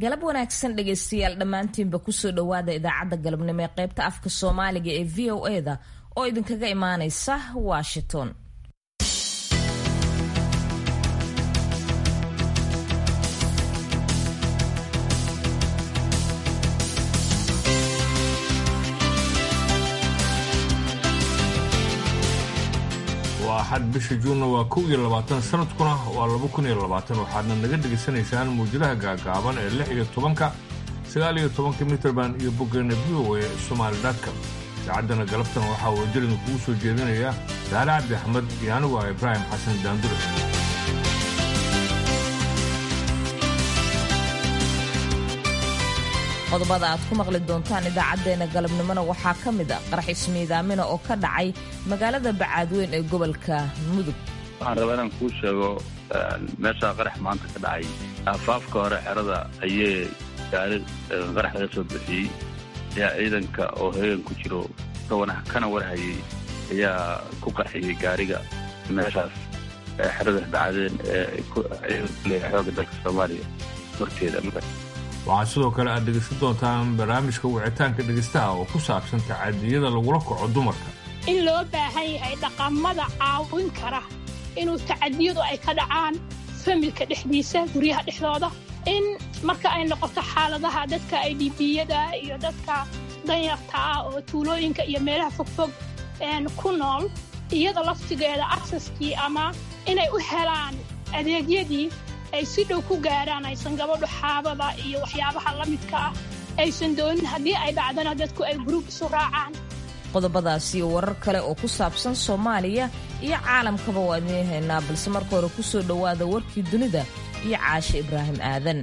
galab wanaagsan dhegaystayaal dhammaantiinba kusoo dhowaada idaacadda galabnimo ee qaybta afka soomaaliga ee v o eda oo idinkaga imaanaysa washington waa axad bisha juunna waa kow iyo labaatan sanadkuna waa laba kun iyo labaatan waxaadna naga dhegaysanaysaan muujadaha gaagaaban ee lix iyo tobanka sagaal iyo tobanka mitrband iyo boggeena v o e somaali dotcom idaacaddana galabtan waxaa wajalida kugu soo jeedinaya daale cabdi axmed iyo anigu ah ibraahim xasan daandure qodobada aad ku maqli doontaan idaacaddeenna galabnimona waxaa ka mid a qarax ismiidaamina oo ka dhacay magaalada bacaadweyn ee gobolka mudug waxaan rabaa inaan kuu sheego meeshaa qarax maanta ka dhacay aafaafka hore xerada ayee gaari qarax laga soo bixiyey ayaa ciidanka oo heegan ku jiro kana warhayay ayaa ku qarxiyey gaariga meeshaas xerada bacadeen ee xooga dalka soomaaliya horteeda waxaad sidoo kale aad dhegaysan doontaan barnaamijka wicitaanka dhegaystaha oo ku saabsan tacadiyada lagula kaco dumarka in loo baahan yahay dhaqamada caawin kara inuu tacadiyadu ay ka dhacaan familka dhexdiisa guryaha dhexdooda in marka ay noqoto xaaladaha dadka idbiyada iyo dadka danyarta ah oo tuulooyinka iyo meelaha fogfog ku nool iyada laftigeeda aksaskii ama inay u helaan adeegyadii ay si dhow ku gaarhaan aysan gabadhu xaabada iyo waxyaabaha la midka ah aysan doonin haddii ay dhacdana dadku ay guruub isu raacaan qodobadaas iyo warar kale oo ku saabsan soomaaliya iyo caalamkaba waa idiin haynaa balse marka hore ku soo dhowaada warkii dunida iyo caashe ibraahim aadan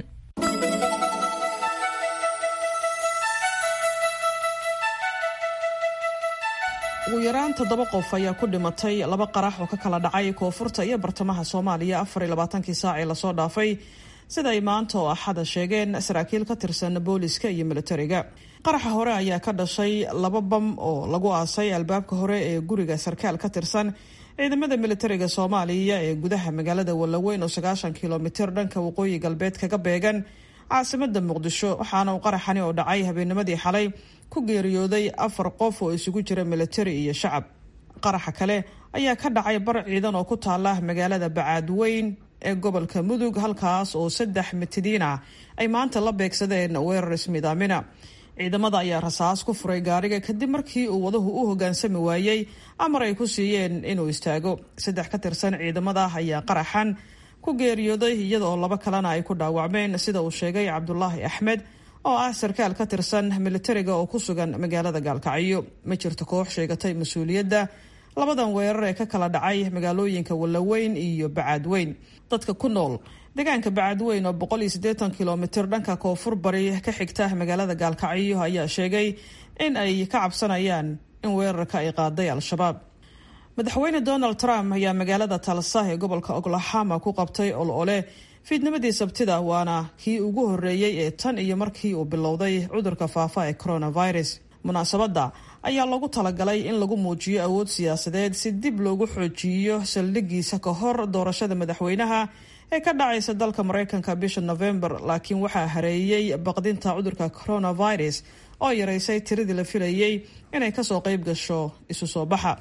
ugu yaraan toddoba qof ayaa ku dhimatay laba qarax oo ka kala dhacay koonfurta iyo bartamaha soomaaliya afar iyo labaatankii saac ee lasoo dhaafay sida ay maanta oo axada sheegeen saraakiil ka tirsan booliska iyo militariga qaraxa hore ayaa ka dhashay laba bam oo lagu aasay albaabka hore ee guriga sarkaal ka tirsan ciidamada militariga soomaaliya ee gudaha magaalada wallaweyn oo sagaashan kilomitir dhanka waqooyi galbeed kaga beegan caasimada muqdisho waxaana uu qaraxani oo dhacay habeennimadii xalay ku geeriyooday afar qof oo isugu jira militari iyo shacab qaraxa kale ayaa ka dhacay bar ciidan oo ku taala magaalada bacaadweyn ee gobolka mudug halkaas oo saddex mitidiin ah ay maanta la beegsadeen weerar ismiidaamina ciidamada ayaa rasaas ku furay gaariga kadib markii uu wadahu u hogaansami waayey amar ay ku siiyeen inuu istaago saddex ka tirsan ciidamada ayaa qaraxan ku geeriyooday iyada oo laba kalena ay ku dhaawacmeen sida uu sheegay cabdulaahi axmed oo ah sarkaal ka tirsan militariga oo ku sugan magaalada gaalkacyo ma jirto koox sheegatay mas-uuliyadda labadan weerar ee ka kala dhacay magaalooyinka wallaweyn iyo bacaadweyn dadka ku nool deegaanka bacaadweyn oo boqol iyo siddeetan kilomitir dhanka koonfur bari ka xigta magaalada gaalkacyo ayaa sheegay in ay ka cabsanayaan in weerarka ay qaaday al-shabaab madaxweyne donald trump ayaa magaalada talsa ee gobolka oklahoma ku qabtay ol-ole fiidnimadii sabtida waana kii ugu horeeyey ee tan iyo markii uu bilowday cudurka faafa ee coronavirus munaasabadda ayaa lagu talagalay in lagu muujiyo awood siyaasadeed si dib loogu xoojiyo saldhigiisa ka hor doorashada madaxweynaha ee ka dhacaysa dalka mareykanka bisha november laakiin waxaa hareeyey baqdinta cudurka coronavirus oo yaraysay tiradii la filayey inay kasoo qeyb gasho isu soo baxa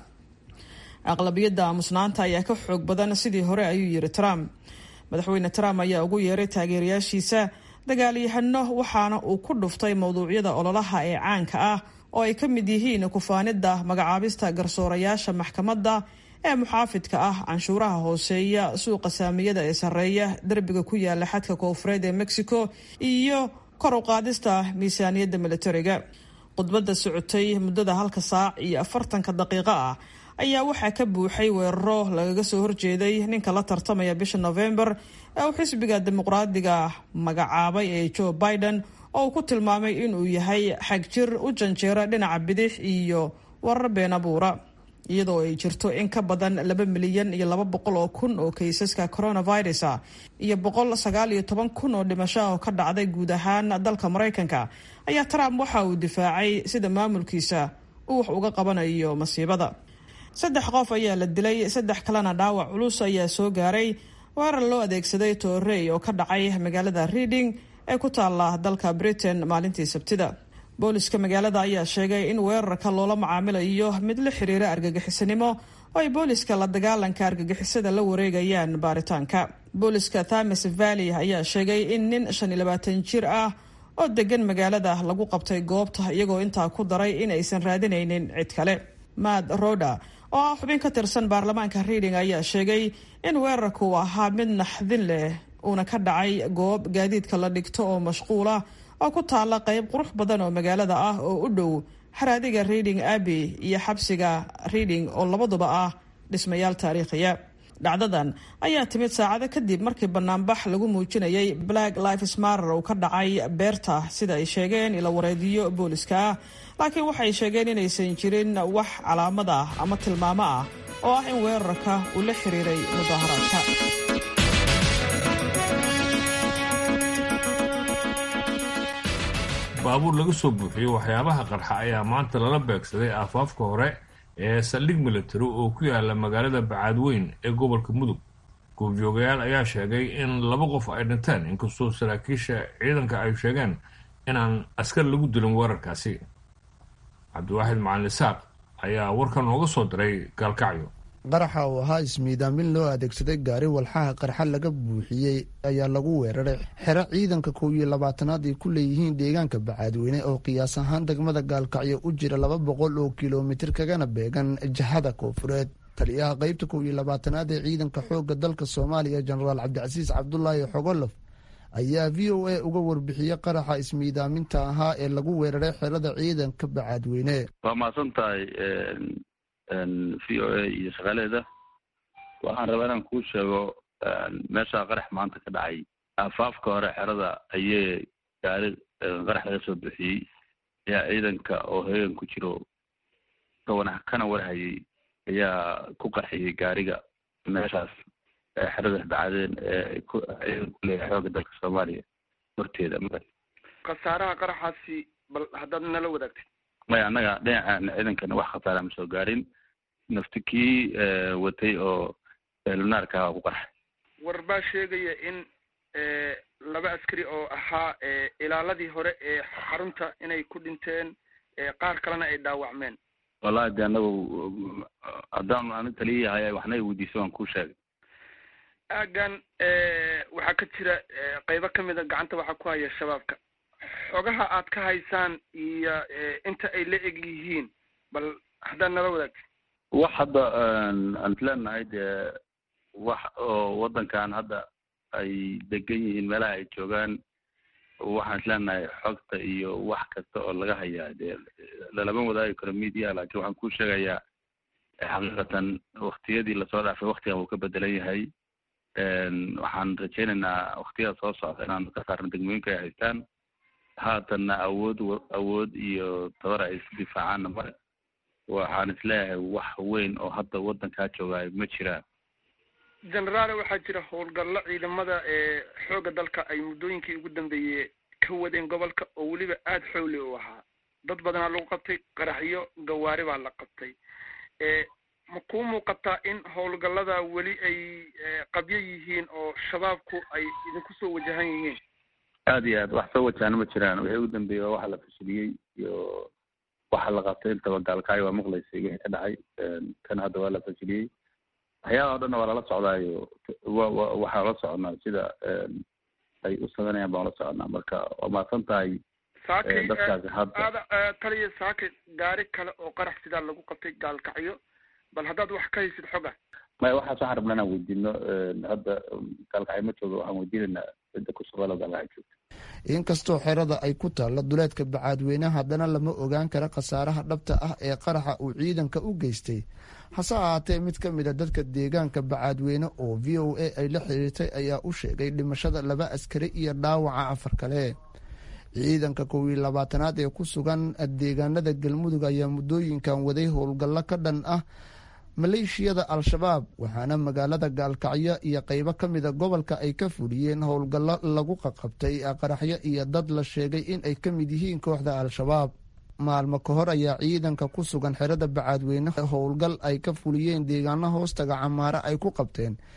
aqlabiyadda aamusnaanta ayaa ka xoog badan sidii hore ayuu yiri trump madaxweyne trump ayaa ugu yeeray taageerayaashiisa dagaalyahano waxaana uu ku dhuftay mowduucyada ololaha ee caanka ah oo ay ka mid yihiin kufaanida magacaabista garsoorayaasha maxkamadda ee muxaafidka ah canshuuraha hooseeya suuqa saamiyada ee sarreeya derbiga ku yaala xadka koonfureed ee mexico iyo kor u qaadista miisaaniyadda militariga khudbadda socotay muddada halka saac iyo afartanka daqiiqo ah ayaa waxaa ka buuxay weeraro lagaga soo horjeeday ninka la tartamaya bisha november ee uu xisbiga dimuqraadiga magacaabay ee joe biden oo uu ku tilmaamay inuu yahay xagjir u janjeera dhinaca bidix iyo warar been abuura iyadoo ay jirto in ka badan laba milyan iyo laba boqol oo kun oo kaysaska coronavirus ah iyo boqol sagaal iyo toban kun oo dhimasho oo ka dhacday guud ahaan dalka maraykanka ayaa trump waxa uu difaacay sida maamulkiisa uu wax uga qabanayo masiibada saddex qof ayaa la dilay saddex kalena dhaawac culus ayaa soo gaaray weerar loo adeegsaday toorey oo ka dhacay magaalada reading ee ku taala dalka britain maalintii sabtida booliska magaalada ayaa sheegay in weerarka loola macaamilayo mid la xiriira argagixisanimo oo ay booliska la dagaalanka argagixisada la wareegayaan baaritaanka booliska thames valley ayaa sheegay in nin shan iyo labaatan jir ah oo degan magaalada lagu qabtay goobta iyagoo intaa ku daray in aysan raadinaynin cid kale maad roda oo ah xubin ka tirsan baarlamaanka reading ayaa sheegay in weerarka uu ahaa mid naxdin leh uuna ka dhacay goob gaadiidka la dhigto oo mashquula oo ku taala qayb qurux badan oo magaalada ah oo u dhow xaraadiga reading abbey iyo xabsiga reading oo labaduba ah dhismayaal taariikhiya dhacdadan ayaa timid saacado kadib markii banaanbax lagu muujinayay black lives marer uu ka dhacay beerta sida ay sheegeen ila wareediyo booliska ah laakiin waxay sheegeen inaysan jirin wax calaamad ah ama tilmaamo ah oo ah in weerarka uu la xiriiray mudaharaadka baabuur laga soo buuxiyey waxyaabaha qarxa ayaa maanta lala beegsaday aafaafka hore ee saldhig military oo ku yaala magaalada bacaadweyn ee gobolka mudug goobjoogayaal ayaa sheegay in laba qof ay dhinteen inkastoo saraakiisha ciidanka ay sheegeen inaan askar lagu dilin weerarkaasi cabdiwaaxid macalin isaaq ayaa warka nooga soo diray gaalkacyo qaraxa oo ahaa ismiidaamin loo adeegsaday gaari walxaha qarxa laga buuxiyey ayaa lagu weeraray xero ciidanka kow iyo labaatanaad ay ku leeyihiin deegaanka bacaadweyne oo qiyaas ahaan degmada gaalkacyo u jira laba boqol oo kilomitir kagana beegan jihada koofureed taliyaha qeybta kow iyo labaatanaad ee ciidanka xoogga dalka soomaaliya jenaraal cabdicasiis cabdulaahi xogolof ayaa v o a uga warbixiyey qaraxa ismiidaaminta ahaa ee lagu weeraray xerada ciidanka bacaadweyne waa mahadsan tahay v o a iyo shaqaaleeda waxaan rabaa inaan kuu sheego meeshaa qarax maanta ka dhacay aafaafka hore xerada ayee gaari qarax laga soo bixiyey ayaa ciidanka oo heegan ku jiro kawana kana warhayay ayaa ku qarxiyey gaariga meeshaas xerada bacadeen ee ciidan ku leeyahay xooga dalka soomaaliya horteeda khasaaraha qaraxaasi bal haddaad nala wadaagtay maya annaga dhinaca ciidankana wax khasaara ma soo gaarin nafti kii watay oo lunaarka aha ku qarxay war baa sheegaya in laba askari oo ahaa ilaaladii hore ee xarunta inay ku dhinteen qaar kalena ay dhaawacmeen wallahi de anagu haddaan ani taliyayahay waxna i weydiisay waan kuu sheegay aagan waxaa ka jira qeybo kamid a gacanta waxaa ku haya shabaabka xogaha aad ka haysaan iyo inta ay la eg yihiin bal haddaad nala wadaagti wax hadda aan isleenahay dee wax oo waddankan hadda ay degan yihiin meelaha ay joogaan waxaan isleenahay xogta iyo wax kasta oo laga hayaa dee lalama wadaagi karo media laakiin waxaan kuu sheegayaa xaqiiqatan waktiyadii lasoo dhaafay waktigan wuu ka bedelan yahay waxaan rajaynaynaa waktiyada soo socda inaan ka saarno degmooyinka ay haystaan haatanna awood awood iyo tabar ay isu difaacaanna mare waxaan isleeyahay wax weyn oo hadda waddankaa joogaayo ma jiraan generaale waxaa jira howlgallo ciidamada ee xoogga dalka ay muddooyinkii ugu dambeeyey ka wadeen gobolka oo weliba aada xowli u ahaa dad badanaa lagu qabtay qaraxyo gawaari baa la qabtay ma kuu muuqataa in howlgallada weli ay qabyo yihiin oo shabaabku ay idinku soo wajahan yihiin aada iyo aad wax soo wajaana ma jiraan wixii ugu dambeeyey waa waxa la fashiliyey iyo waxa la qabtay intaba gaalkaayo waa maqlaysay wixii ka dhacay kan hadda waa la fashiliyey waxyaaba o dhanna waa lala socdaayo wa wa waxaan la soconaa sida ay u sameynayaan baan la soconaa marka waa mahadsan tahay saakay dadkaasi hadda aada taliya saakay gaari kale oo qarax sidaa lagu qabtay gaalkacyo bal haddaad wax ka haysid xoga maya waxaas waxaan rabnaa inaan weydiino hadda gaalkacyo ma joogo waxaan weydiinaynaa cidda ku shaqeelo gaalkacyo joogta inkastoo xerada ay ku taalla duleedka bacaadweyne haddana lama ogaan kara khasaaraha dhabta ah ee qaraxa uu ciidanka u geystay hase ahaatee mid ka mid a dadka deegaanka bacaadweyne oo v o a ay la xiriirtay ayaa u sheegay dhimashada laba askari iyo dhaawaca afar kale ciidanka kow iyo labaatanaad ee ku sugan deegaanada galmudug ayaa muddooyinkan waday howlgallo ka dhan ah maleeshiyada al-shabaab waxaana magaalada gaalkacyo iyo qeybo ka mida gobolka ay ka fuliyeen howlgallo lagu qaqabtay qaraxyo iyo dad la sheegay in ay ka mid yihiin kooxda al-shabaab maalmo ka hor ayaa ciidanka ku sugan xerada bacaadweyne howlgal ay ka fuliyeen deegaano hoostaga camaare ay ku qabteen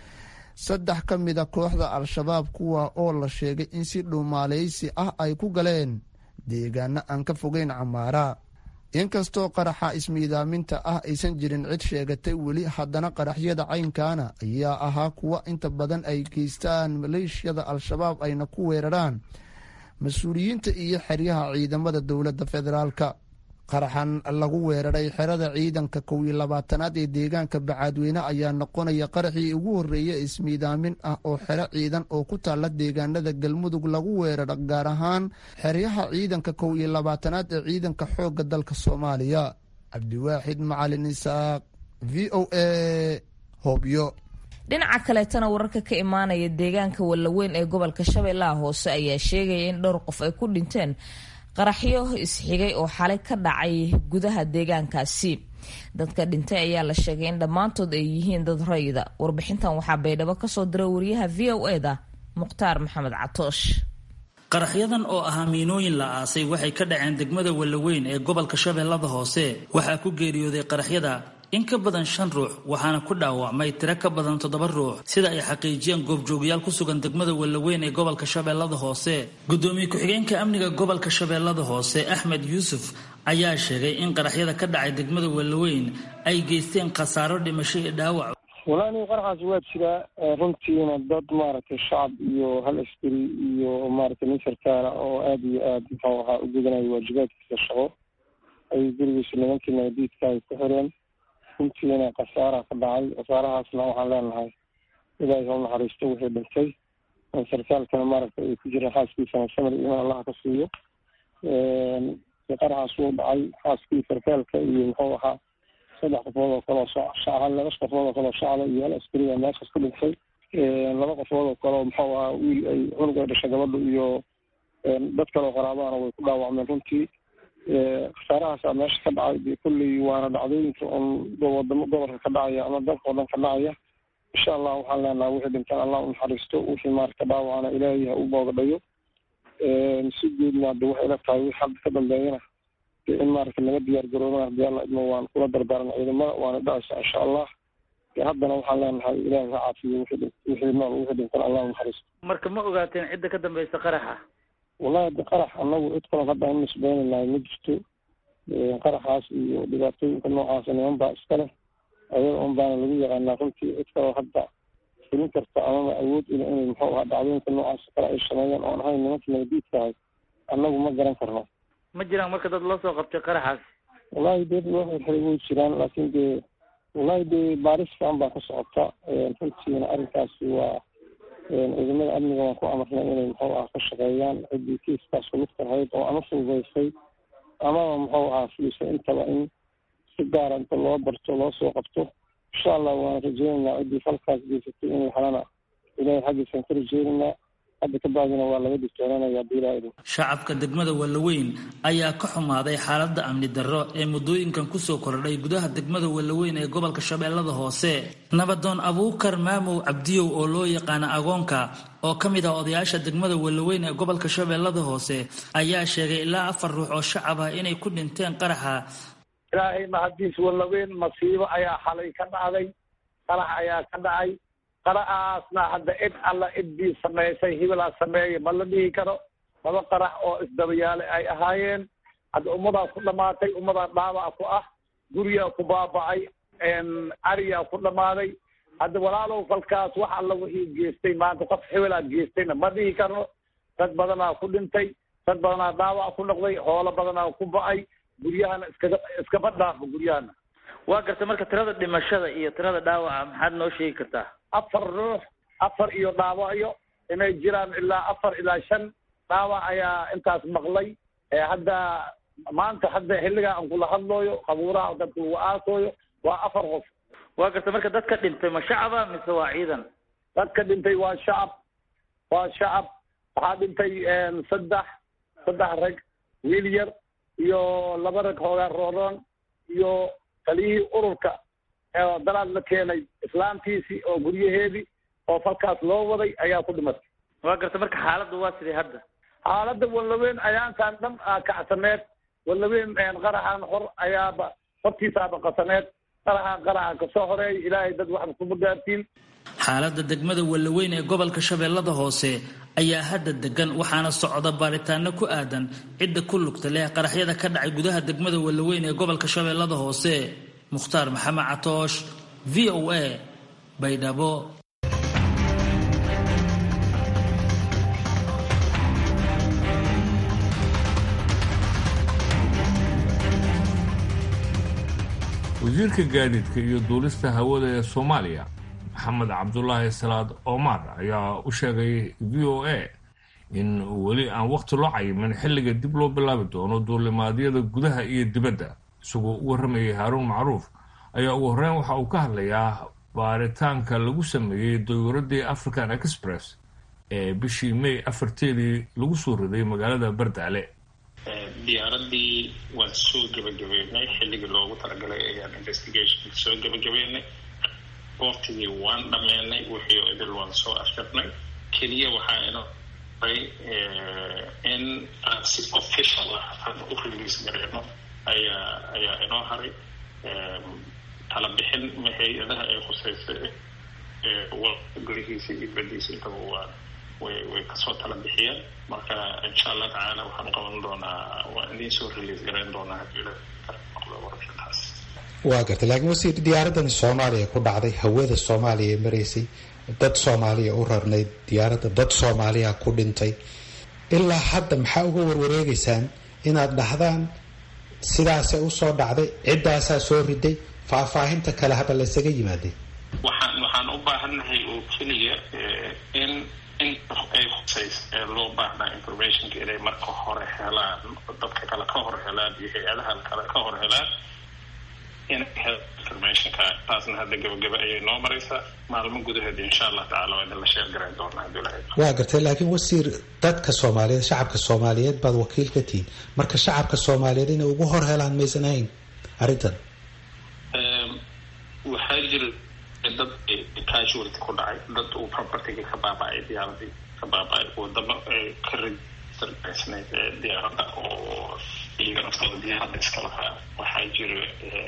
saddex ka mida kooxda al-shabaab kuwa oo la sheegay in si dhuumaaleysi ah ay ku galeen deegaano aan ka fogeyn camaara inkastoo qaraxa ismiidaaminta ah aysan jirin cid sheegatay weli haddana qaraxyada caynkaana ayaa ahaa kuwa inta badan ay geystaan maleeshiyada al-shabaab ayna ku weeraraan mas-uuliyiinta iyo xeryaha ciidamada dowladda federaalka qaraxan lagu weeraray xerada ciidanka kow iyo labaatanaad ee deegaanka bacaadweyne ayaa noqonaya qaraxii ugu horreeya ismiidaamin ah oo xero ciidan oo ku taalla deegaanada galmudug lagu weeraro gaar ahaan xeryaha ciidanka kow iyo labaatanaad ee ciidanka xoogga dalka soomaaliya cabdiwaaxid macalin isaaq v o a hobyo dhinaca kaleetana wararka ka imaanaya deegaanka wallaweyn ee gobolka shabeellaha hoose ayaa sheegaya in dhowr qof ay ku dhinteen qaraxyo isxigay oo xalay ka dhacay gudaha deegaankaasi dadka dhintay ayaa la sheegay in dhammaantood ay yihiin dad rayida warbixintan waxaa baydhabo kasoo diray wariyaha v o eda mukhtaar maxamed catoosh qaraxyadan oo ahaa miinooyin la aasay waxay ka dhaceen degmada wallaweyn ee gobolka shabeellada hoose waxaa ku geeriyooday qaraxyada in ka badan shan ruux waxaana ku dhaawacmay tiro ka badan toddoba ruux sida ay xaqiijiyeen goobjoogayaal ku sugan degmada wallaweyn ee gobolka shabeellada hoose gudoomiye ku-xigeenka amniga gobolka shabeellada hoose axmed yuusuf ayaa sheegay in qaraxyada ka dhacay degmada wallaweyn ay geysteen khasaaro dhimasho iyo dhaawac walaani qaraxaas waa jiraa runtiina dad maaragtay shacab iyo hal askari iyo maaragtay nin sarkaala oo aada iyo aada muxuu ahaa u gudanaya waajibaadkiisa shaqo ay gurigiisa nimankii nabadiidka ay ku xireen runtiina khasaara ka dhacay khasaarahaasna waxaan leenahay ilaahay ha u naxariisto wixii dhintay sarkaalkana maaragtay ay ku jireen xaaskiisana samir iman allaha ka siiyo qaraxaas wuu dhacay xaaskii sarkaalka iyo muxuu ahaa saddex qofood oo kaleo shacab laba qofood oo kaleo shacaba iyo hal askariga meeshaas ku dhintay laba qofood oo kaleo muxuu ahaa wiil ay cunug ay dhashay gabadha iyo dad kaleo qaraabahana way ku dhaawacmeen runtii khasaarahaasaa meesha ka dhacay dee kolley waana dhacdooyinka un wadamo gobolka ka dhacaya ama dalka oo dhan ka dhacaya insha allah waxaan leenahay wixii dhintaan allah u naxariisto wixii maarata dhaawacana ilaahay ha u boogdhayo si guudna hadda waxay ila tahay wixii hadda ka dambeeyana dee in maarata laga diyaar garoobana hadii alla idmo waan kula dardaaran ciidamada waana dhacaysa insha allah dee haddana waxaan leenahay ilaahay ha caafiyo wixii wixii nool wixii dhintaan allah u naxariisto marka ma ogaateen cidda ka dambeysa qaraxa wallahi hadda qarax anagu cid kaloo hadda an nisbeynaynay ma jirto qaraxaas iyo dhibaatooyinka noocaasa niman baa iska leh ayaga un baana lagu yaqaanaa runtii cid kaloo hadda fulin karta amaba awood ila inay muxuu ahaa dhacdooyinka noocaas kale ay sameeyaan oon ahayn nimanka nabadiidkahay annagu ma garan karno ma jiraan marka dad loo soo qabtay qaraxaas wallahi dee loo xirxiray way jiraan laakiin dee wallahi dee baaris fiican baa ka socota runtiina arrinkaasi waa ciidamada amniga waan ku amarnay inay muxuu aha ka shaqeeyaan ciddii kiiskaas kulugta lahayd oo ama fududaysay amaba muxuu ahaa fulisay intaba in si gaara inta loo barto loo soo qabto insha allah waana rajeynaynaa ciddii falkaas geysatay in la helana ilahay xaggiisaan ka rajeynaynaa hadda ka bacdina waa laga digtoonaanaya hadii ilaha idin shacabka degmada wallaweyn ayaa ka xumaaday xaaladda amni darro ee muddooyinkan kusoo kordhay gudaha degmada wallaweyn ee gobolka shabeellada hoose nabadoon abuukar maamow cabdiyow oo loo yaqaana agoonka oo ka mid ah odayaasha degmada wallaweyn ee gobolka shabeellada hoose ayaa sheegay ilaa afar ruux oo shacab ah inay ku dhinteen qaraxa ilaahay mahadiis wallaweyn masiibo ayaa xalay ka dhacday qarax ayaa ka dhacay qaraxaasna hadda cid alla ciddii samaysay hibilaa sameeya ma la dhihi karo laba qarax oo isdabayaale ay ahaayeen hadda ummadaa ku dhamaatay ummadaa dhaawac ku ah guriyaa ku baaba'ay ariyaa ku dhamaaday hadda walaalow falkaas wax alla wixii geystay maanta qof hibilaa geystayna ma dhihi karno dad badanaa ku dhintay dad badanaa dhaawac ku noqday hoolo badanaa ku ba'ay guryahana iskaga iskaba dhaafo guryahana waa garta marka tirada dhimashada iyo tirada dhaawaca maxaad noo sheegi kartaa afar ruux afar iyo dhaawacyo inay jiraan ilaa afar ilaa shan dhaawac ayaa intaas maqlay hadda maanta hadda xilligaa aan kula hadlooyo qabuuraha dadka lagu aasooyo waa afar qof waa garta marka dadka dhintay ma shacaba mise waa ciidan dadka dhintay waa shacab waa shacab waxaa dhintay saddex saddex rag wiil yar iyo laba rag hoogaa rooroon iyo taliyihii ururka dalaad la keenay islaamtiisii oo guryaheedii oo falkaas loo waday ayaa ku dhimatay waa garta marka xaaladda waa sidii hadda xaaladda wallaweyn ayaankan dhan kacsaneed wallaweyn qaraxan hor ayaaba hortiisaaba qasaneed qaraxa qaraxa kasoo horeey ilaahay dad waxba kuma gaartiin xaaladda degmada wallaweyn ee gobolka shabeellada hoose ayaa hadda degan waxaana socda baaritaano ku aadan cidda ku lugta leh qaraxyada ka dhacay gudaha degmada wallaweyn ee gobolka shabeellada hoose mukhtaar maxamed catoosh v o a baydhabo wasiirka gaadiidka iyo duulista hawada ee soomaaliya maxamed cabdulaahi salaad omar ayaa u sheegay v o a in weli aan wakhti loo cayimin xilliga dib loo bilaabi doono duulimaadyada gudaha iyo dibadda isagoo u warramayay haaruun macruuf ayaa ugu horreyn waxa uu ka hadlayaa baaritaanka lagu sameeyey dayuuradii african express ee bishii may afarteedii lagu soo riday magaalada bardaale diyaaradii waan soo gebagabeynay xilligii loogu talagalay ayaan investigationka soo gebagabeynay waqtigii waan dhameynay wixii idil waan soo afjarnay keliya waxaa ino ray in aan si official ah hadda u release gareyno ayaa ayaa inoo haray tala bixin hay-adaha ay khuseysa gurihiisa iyo badiisa intaba waa way way kasoo tala bixiyeen marka insha allah tacaala waxaan qaban doonaa waan idiin soo release gareyn doonaa hadii noqdo warashadaas waa gartay laakiin wasiir diyaaradani soomaaliya ku dhacday hawada soomaaliya ee maraysay dad soomaaliya u rarnayd diyaaradda dad soomaaliya ku dhintay ilaa hadda maxaa uga warwareegeysaan inaad dhahdaan sidaasay usoo dhacday ciddaasaa soo riday faahfaahinta kale haba laysaga yimaadeen waxaan waxaan u baahannahay oo keliya in in ay huseys ee loo baahnaa informationka inay marka hore helaan dadka kale ka hor helaan iyo hay-adaha kale ka hor helaan inay helaan informationka taasna hadda gabagaba ayay noo maraysaa maalmo gudaheed insha allah tacala waa idin la sheer garayn doonaa hadii la waa gartay laakiin wasiir dadka soomaaliyeed shacabka soomaaliyeed baad wakiil ka tihiin marka shacabka soomaaliyeed inay ugu hor helaan maysan ahayn arrintan waxaa jira dad casualty ku dhacay dad uu propertyga ka baaba-ay diyaaradii ka baaba-ay wadamo ka registergaysnayd diyaaradda oo iyaga naftooda diyaaradda iska lahaa waxaa jira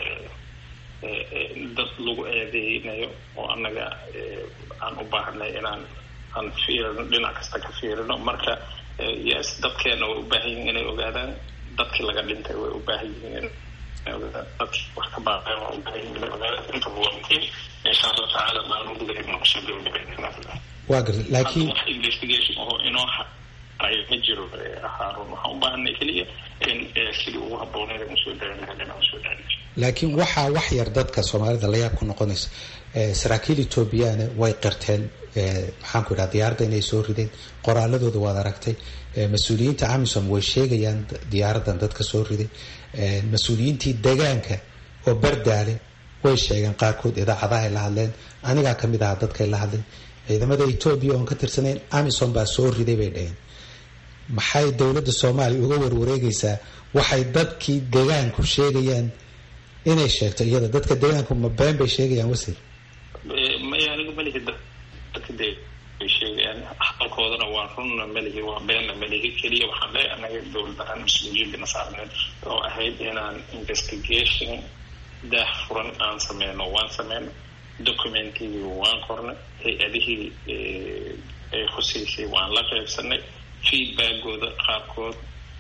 dad lagu eedeynayo oo annaga aan u baahanay inaan aan fiirino dhinac kasta ka fiirino marka yes dadkeena way u baahan yihiin inay ogaadaan dadkii laga dhintay way u baahan yihiin dadkii wax ka baaqeen waa u baahan yihiin inay ogaadaan intaba waa muhiim insha allah tacaala maalmo gudaheed ma kusoo gabagabeynaa waa gartay laakiin wax investigation oo inoo haray ma jiro haarun waxaan u baahanay keliya in sidii ugu habbooneed aan usoo daayin lahayn inaan usoo daayin laakiin waxaa wax yar dadka soomaalida layaab ku noqonaysa saraakiil etoobiyana way qirteen maxaan ku idhaha diyaaradda inay soo rideen qoraaladooda waad aragtay mas-uuliyiinta amisom way sheegayaan diyaaraddan dadka soo riday mas-uuliyiintii degaanka oo bardaale way sheegeen qaarkood idaacadahay la hadleen anigaa kamid ahaa dadkay la hadleen ciidamada etoobiya oon ka tirsanayn amisom baa soo riday bay dhaheen maxay dowladda soomaaliya uga warwareegaysaa waxay dadkii degaanku sheegayaan inay sheegto iyada dadka degaanku ma been bay sheegayaan wasiir maya anigu malihi dadka de bay sheegayaan hadalkoodana waa runna malihi waa beenna malihi keliya waxaan leeyahay anaga dowladahaan mas-uuliyadana saarneed oo ahayd inaan investigation daah furan aan sameyno waan sameyno documentigii waan qornay hay-adihii ay khuseysay waan la qaybsanay feedbackooda qaarkood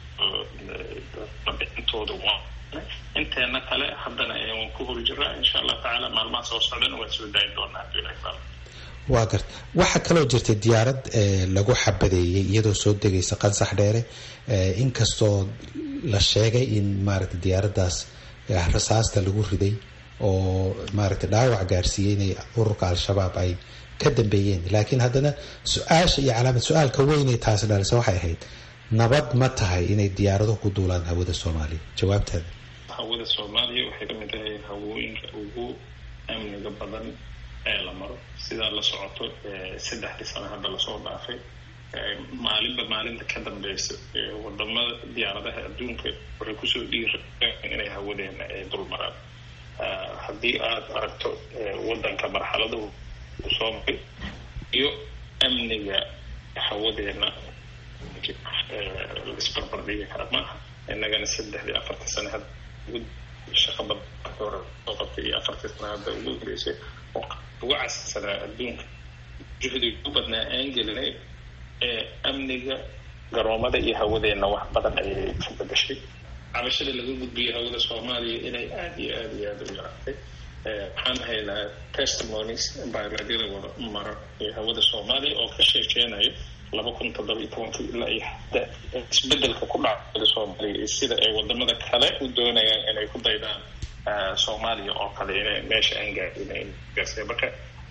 labixintooda waan inteena kale haddana waan ku hor jiraa insha allah tacaala maalmaha soo socdana waan soo daayin doonaa hadii ilaha waa garta waxaa kaloo jirtay diyaarad lagu xabadeeyey iyadoo soo degaysa qansax dheere inkastoo la sheegay in maaragta diyaaraddaas rasaasta lagu riday oo maaragta dhaawac gaarsiiyey inay ururka al-shabaab ay ka dambeeyeen laakiin haddana su-aasha iyo calaamad su-aalka weynay taasi dhalisa waxay ahayd nabad ma tahay inay diyaarado ku duulaan hawada soomaaliya jawaabtaada hawada soomaaliya waxay kamid tahay hawooyinka ugu amniga badan ee la maro sidaa la socoto saddexdii sano hadda lasoo dhaafay maalinba maalinta ka dambeysa wadamada diyaaradaha adduunka waxay kusoo dhiiraan inay hawadeena ay dul maraan haddii aada aragto wadanka marxaladahu soo maray iyo amniga hawadeena laisbarbardhigi kara maaha inagana saddexdii afarta sane had shaqa badan hore soo qabtay iyo afartii sana hadda ugu horeysay oo ugu casirsanaa adduunka juhdiga u badnaa aan gelinay ee amniga garoomada iyo hawadeenna wax badan ayay ka bedashay cabashada laga gudbiyay hawada soomaaliya inay aada iyo aada iyo aada u yaraatay waxaan haynaa testimonies baaladyada wada mara ee hawada soomaaliya oo ka sheekeynayo laba kun toddoba iyo tobankii ilaa iyo hadda isbedelka ku dhaca hawada soomaaliya iyo sida ay wadamada kale u doonayaan inay ku daydaan soomaaliya oo kale inay meesha aan gaadhin gaarsiya marka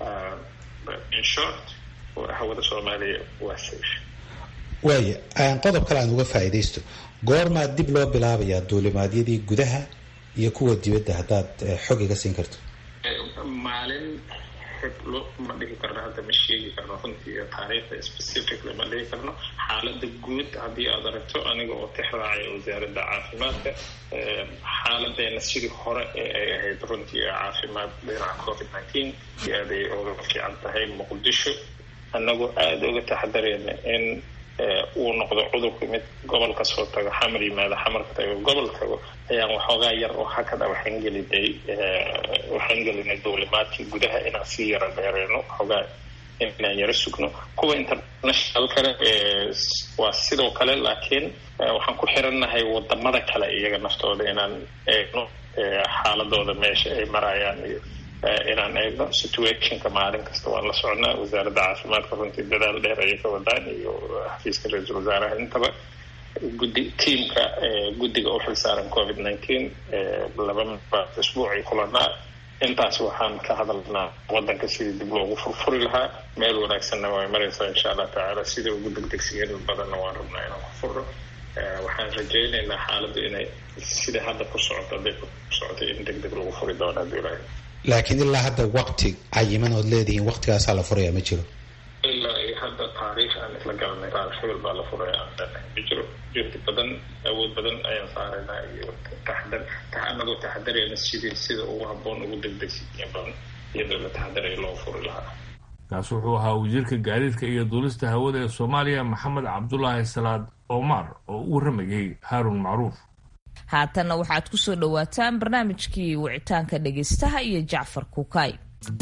in short hawada soomaaliya waa safe waaya qodob kale aan uga faa'iidaysto goormaa dib loo bilaabayaa duulimaadyadii gudaha iyo kuwa dibadda haddaad xog iga siin karto maalin xiblo ma dhihi karno hadda ma sheegi karno runtii taariikhda specifically ma dhihi karno xaaladda guud haddii aad aragto aniga oo tix raacaya wasaaradda caafimaadka xaaladeena sidii hore ee ay ahayd runtii caafimaad dhinaca covid nineteen iyo aad ay oga fiican tahay muqdisho annagoo aada uga taxadareyna in uu noqdo cudurku mid gobol kasoo tago xamar yimaado xamarka tago gobol tago ayaan waxoogaa yar oo hakada waxaan gelinay waxaan gelinay duulimaadkii gudaha inaan sii yara dheereyno waxoogaa inaan yaro sugno kuwa international kale waa sidoo kale laakiin waxaan ku xirannahay wadamada kale iyaga naftooda inaan eegno xaaladooda meesha ay marayaan iyo inaan eegno situationka maalin kasta waan la socnaa wasaaradda caafimaadka runtii dadaal dheer ayay ka wadaan iyo xafiiska ra-iisul wasaaraha intaba guddi tiamka guddiga u xilsaaran covid nineteen laba isbuucay kulanaa intaas waxaan ka hadalnaa wadanka sidii dib loogu furfuri lahaa meel wanaagsanna way maraysaa insha allah tacaala sida ugu degdegsiyan badanna waan rabnaa inaan ku furno waxaan rajaynaynaa xaaladdu inay sida hadda ku socoto hadday ku socoto in deg deg lagu furi doono haddii ilaahay laakiin ilaa hadda wakti cayiman ood leedihiin waktigaasaa la furaya ma jiro ilaa iyo hadda taariikh aan isla garanay taarikh hebel baa la furaya aan leenahay ma jiro juhdi badan awood badan ayaan saaraynaa iyo taxadar anagoo taxadarayna sidii sida ugu habboon ugu degdegsiya badan iyadoo la taxadaraya loo furi lahaa kaas wuxuu ahaa wasiirka gaadiidka iyo duulista hawada ee soomaaliya maxamed cabdulaahi salaad omar oo u waramayay haarun macruuf haatanna waxaad ku soo dhowaataan barnaamijkii wicitaanka dhegaystaha iyo jacfar kuukay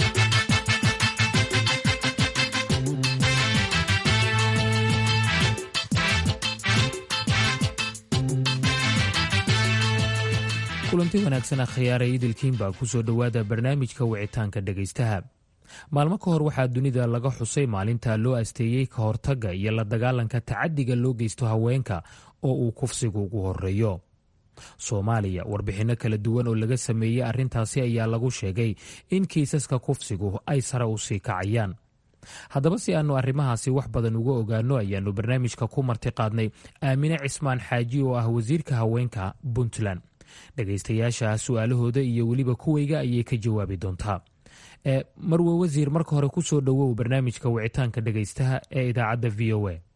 kulanti wanaagsan akhyaaraya idilkiin baa ku soo dhowaada barnaamijka wicitaanka dhegaystaha maalmo ka hor waxaa dunida laga xusay maalinta loo asteeyey ka hortagga iyo la dagaalanka tacadiga loo geysto haweenka oo uu kufsigu ugu horeeyo soomaaliya warbixinno kala duwan oo laga sameeyey arrintaasi ayaa lagu sheegay in kiisaska kufsigu ay sare u sii kacayaan haddaba si aannu arrimahaasi wax badan uga ogaanno ayaannu barnaamijka ku marti qaadnay aamine cismaan xaaji oo ah wasiirka haweenka puntland dhegaystayaasha su-aalahooda iyo weliba kuweyga ayay ka jawaabi doontaa marwe wasiir marka hore ku soo dhowow barnaamijka wicitaanka dhegaystaha ee idaacadda v o a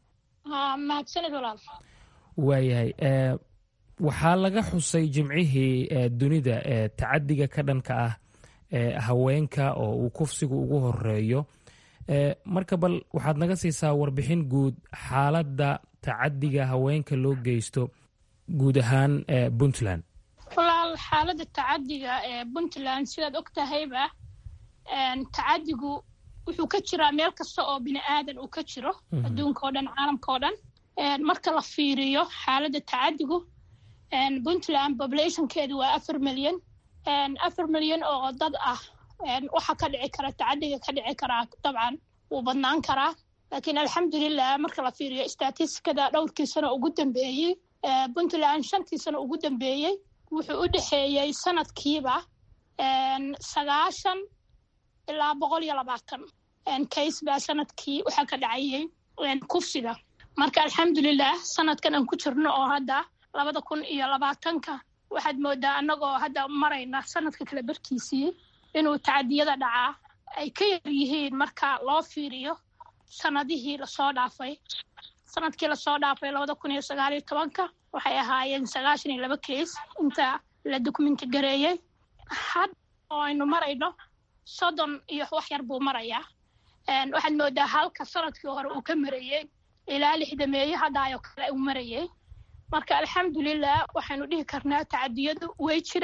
waayahay waxaa laga xusay jimcihii dunida ee tacadiga ka dhanka ah haweenka oo uu kufsigu ugu horeeyo marka bal waxaad naga siisaa warbixin guud xaaladda tacadiga haweenka loo geysto guud ahaan puntland walaal xaaladda tacadiga ee puntland sidaad og tahayba tacadigu wuxuu ka jiraa meel kasta oo bini aadan uu ka jiro adduunka oo dhan caalamka oo dhan marka la fiiriyo xaaladda tacadigu puntland populationkeedu waa afar milyan afar milyan oo dad ah waxa ka dhici kara tacadiga ka dhici karaa dabcan wuu badnaan karaa laakiin alxamdulilah marka la fiiriyo statistikada dhowrkii sano ugu dambeeyey puntland shantii sano ugu dambeeyey wuxuu u dhexeeyey sanadkiiba sagaashan ilaa boqol iyo labaatan case baa sanadkii waxaa ka dhacayay kufsiga marka alxamdulilah sanadkan aan ku jirno oo hadda labada kun iyo labaatanka waxaad moodaa annagoo hadda marayna sanadka kale barkiisii inuu tacadiyada dhacaa ay ka yar yihiin marka loo fiiriyo sanadihii lasoo dhaafay sanadkii lasoo dhaafay labada kun iyo sagaaliyo tobanka waxay ahaayeen sagaashan iyo laba case inta la dokumenti gareeyey hadda oo aynu marayno soddon iyo wax yar buu marayaa waxaad moodaa halka sanadkii hore uu ka marayey ilaa lixdameeye haddaayoo kale uu marayey marka alxamdulilah waxaynu dhihi karnaa tacadiyadu way jiraan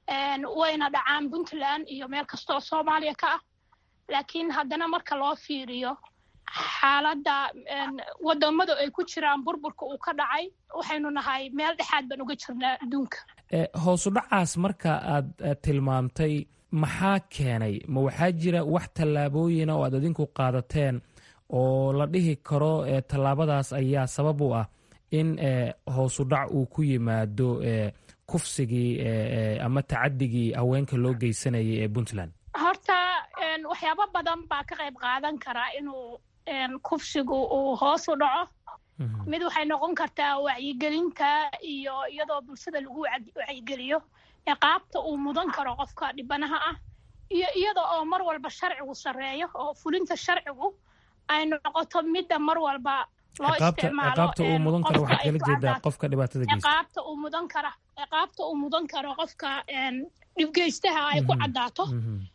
wayna dhacaan puntland iyo meel kasta oo soomaaliya ka ah laakiin haddana marka loo fiiriyo xaaladda wadamada ay ku jiraan burburka uu ka dhacay waxaynu nahay meel dhexaad baan uga jirnaa adduunka hoosu dhacaas marka aad tilmaamtay maxaa keenay ma waxaa jira wax tallaabooyina oo aad adinku qaadateen oo la dhihi karo tallaabadaas ayaa sabab u ah in hoosu dhac uu ku yimaado kufsigii ama tacadigii haweenka loo geysanayay ee puntland horta waxyaabo badan baa ka qayb qaadan karaa inuu kufsigu uu hoos u dhaco mid waxay noqon kartaa wacyigelinta iyo iyadoo bulshada lagu wacyigeliyo ciqaabta uu mudan karo qofka dhibanaha ah iyo iyada oo mar walba sharcigu sarreeyo oo fulinta sharcigu ay noqoto midda mar walba loo isticmaaloqaabta uu mudan karo waxaad kala jeedaa qofka dhibaatada geysta ciqaabta uu mudan kara ciqaabta uu mudan karo qofka dhibgeystaha ay ku caddaato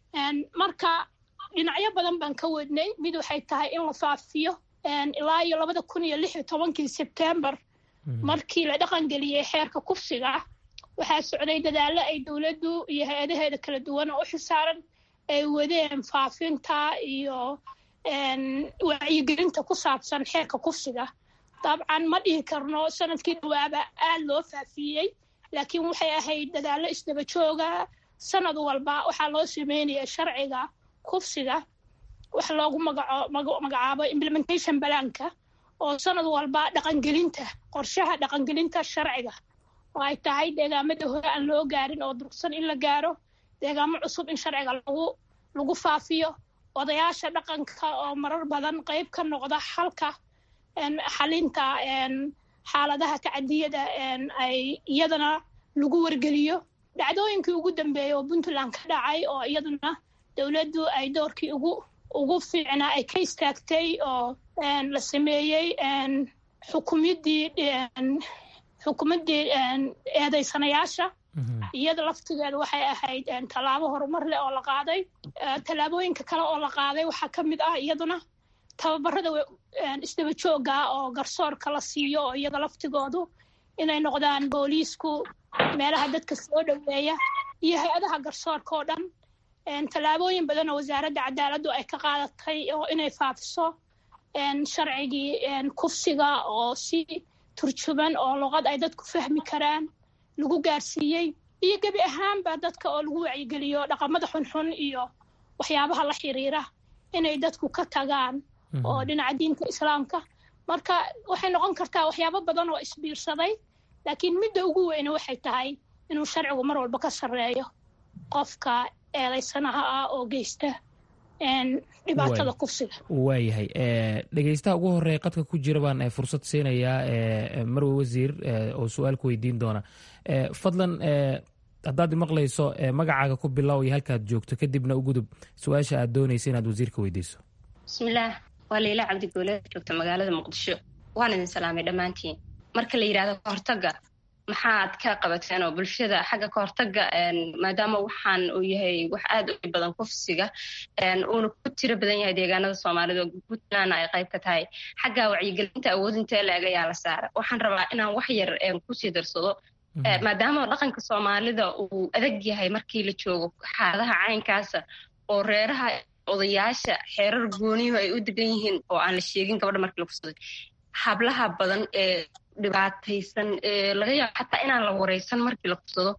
marka dhinacyo badan baan ka wadnay mid waxay tahay in la faafiyo ilaa iyo labada kun iyo lix iyo tobankii sebtembar markii la dhaqangeliyey xeerka kufsiga waxaa socday dadaallo ay dowladdu iyo hay-adaheeda kala duwan oo u xisaaran ay wadeen faafinta iyo wacyigelinta ku saabsan xeerka kufsiga dabcan ma dhihi karno sanadkii dhawaaba aad loo faafiyey laakiin waxay ahayd dadaallo isdaba jooga sanad walba waxaa loo sameynaya sharciga kufsiga wax loogu magacaabo implementation balaanka oo sanad walba dhaqangelinta qorshaha dhaqangelinta sharciga oo ay tahay deegaamada hore aan loo gaarin oo durugsan in la gaaro deegaamo cusub in sharciga lagu lagu faafiyo odayaasha dhaqanka oo marar badan qayb ka noqda xalka xalinta xaaladaha tacadiyada ay iyadana lagu wargeliyo dhacdooyinkii ugu dambeeyey oo puntland ka dhacay oo iyaduna dowladdu ay doorkii ugu ugu fiicnaa ay ka istaagtay oo la sameeyey xukumiddii xukumaddii eedaysanayaasha iyada laftigeeda waxay ahayd tallaabo horumar leh oo la qaaday tallaabooyinka kale oo la qaaday waxaa ka mid ah iyaduna tababarada isdaba joogga oo garsoorka la siiyo oo iyada laftigoodu inay noqdaan booliisku meelaha dadka soo dhoweeya iyo hay-adaha garsoorka oo dhan tallaabooyin badan oo wasaaradda cadaaladdu ay ka qaadatay oo inay faafiso sharcigii kufsiga oo si turjuban oo luqad ay dadku fahmi karaan lagu gaarsiiyey iyo gebi ahaanba dadka oo lagu wacyigeliyo dhaqamada xunxun iyo waxyaabaha la xiriira inay dadku ka tagaan oo dhinaca diinta islaamka marka waxay noqon kartaa waxyaabo badan oo isbiirsaday laakiin midda ugu weyne waxay tahay inuu sharcigu mar walba ka sarreeyo qofka eedaysanaha ah oo geysta dhibaatada kufsiga waayahay dhegeystaha ugu horeeya qadka ku jira baan fursad siinayaa marwe wasiir oo su-aal ku weydiin doona fadlan haddaad maqlayso magacaaga ku bilow iyo halkaad joogto kadibna u gudub su-aasha aad doonaysa inaad wasiirka weydiiso bismillaah waa layla cabdigoole joogta magaalada muqdisho waan idin salaamay dhammaantiin marka la yidhahdo kahortaga maxaad ka qabateen oo bulshada xagga kahortaga maadaama waxaan uu yahay wax aad u badan kufsiga uuna ku tiro badan yahay deegaanada soomaalida oo puntlandna ay qayb ka tahay xagga wacyigelinta awoodinta la-eg ayaa la saara waxaan rabaa inaan wax yar kusii darsado maadaama dhaqanka soomaalida uu adag yahay markii la joogo xaaladaha caynkaasa oo reeraha odayaasha xeerar gooniyuhu ay u degan yihiin oo aan la sheegin gabadha markii la kufsaday hablaha badan ee dhibaataysan laga yaabo xataa inaan la wareysan markii la kufsado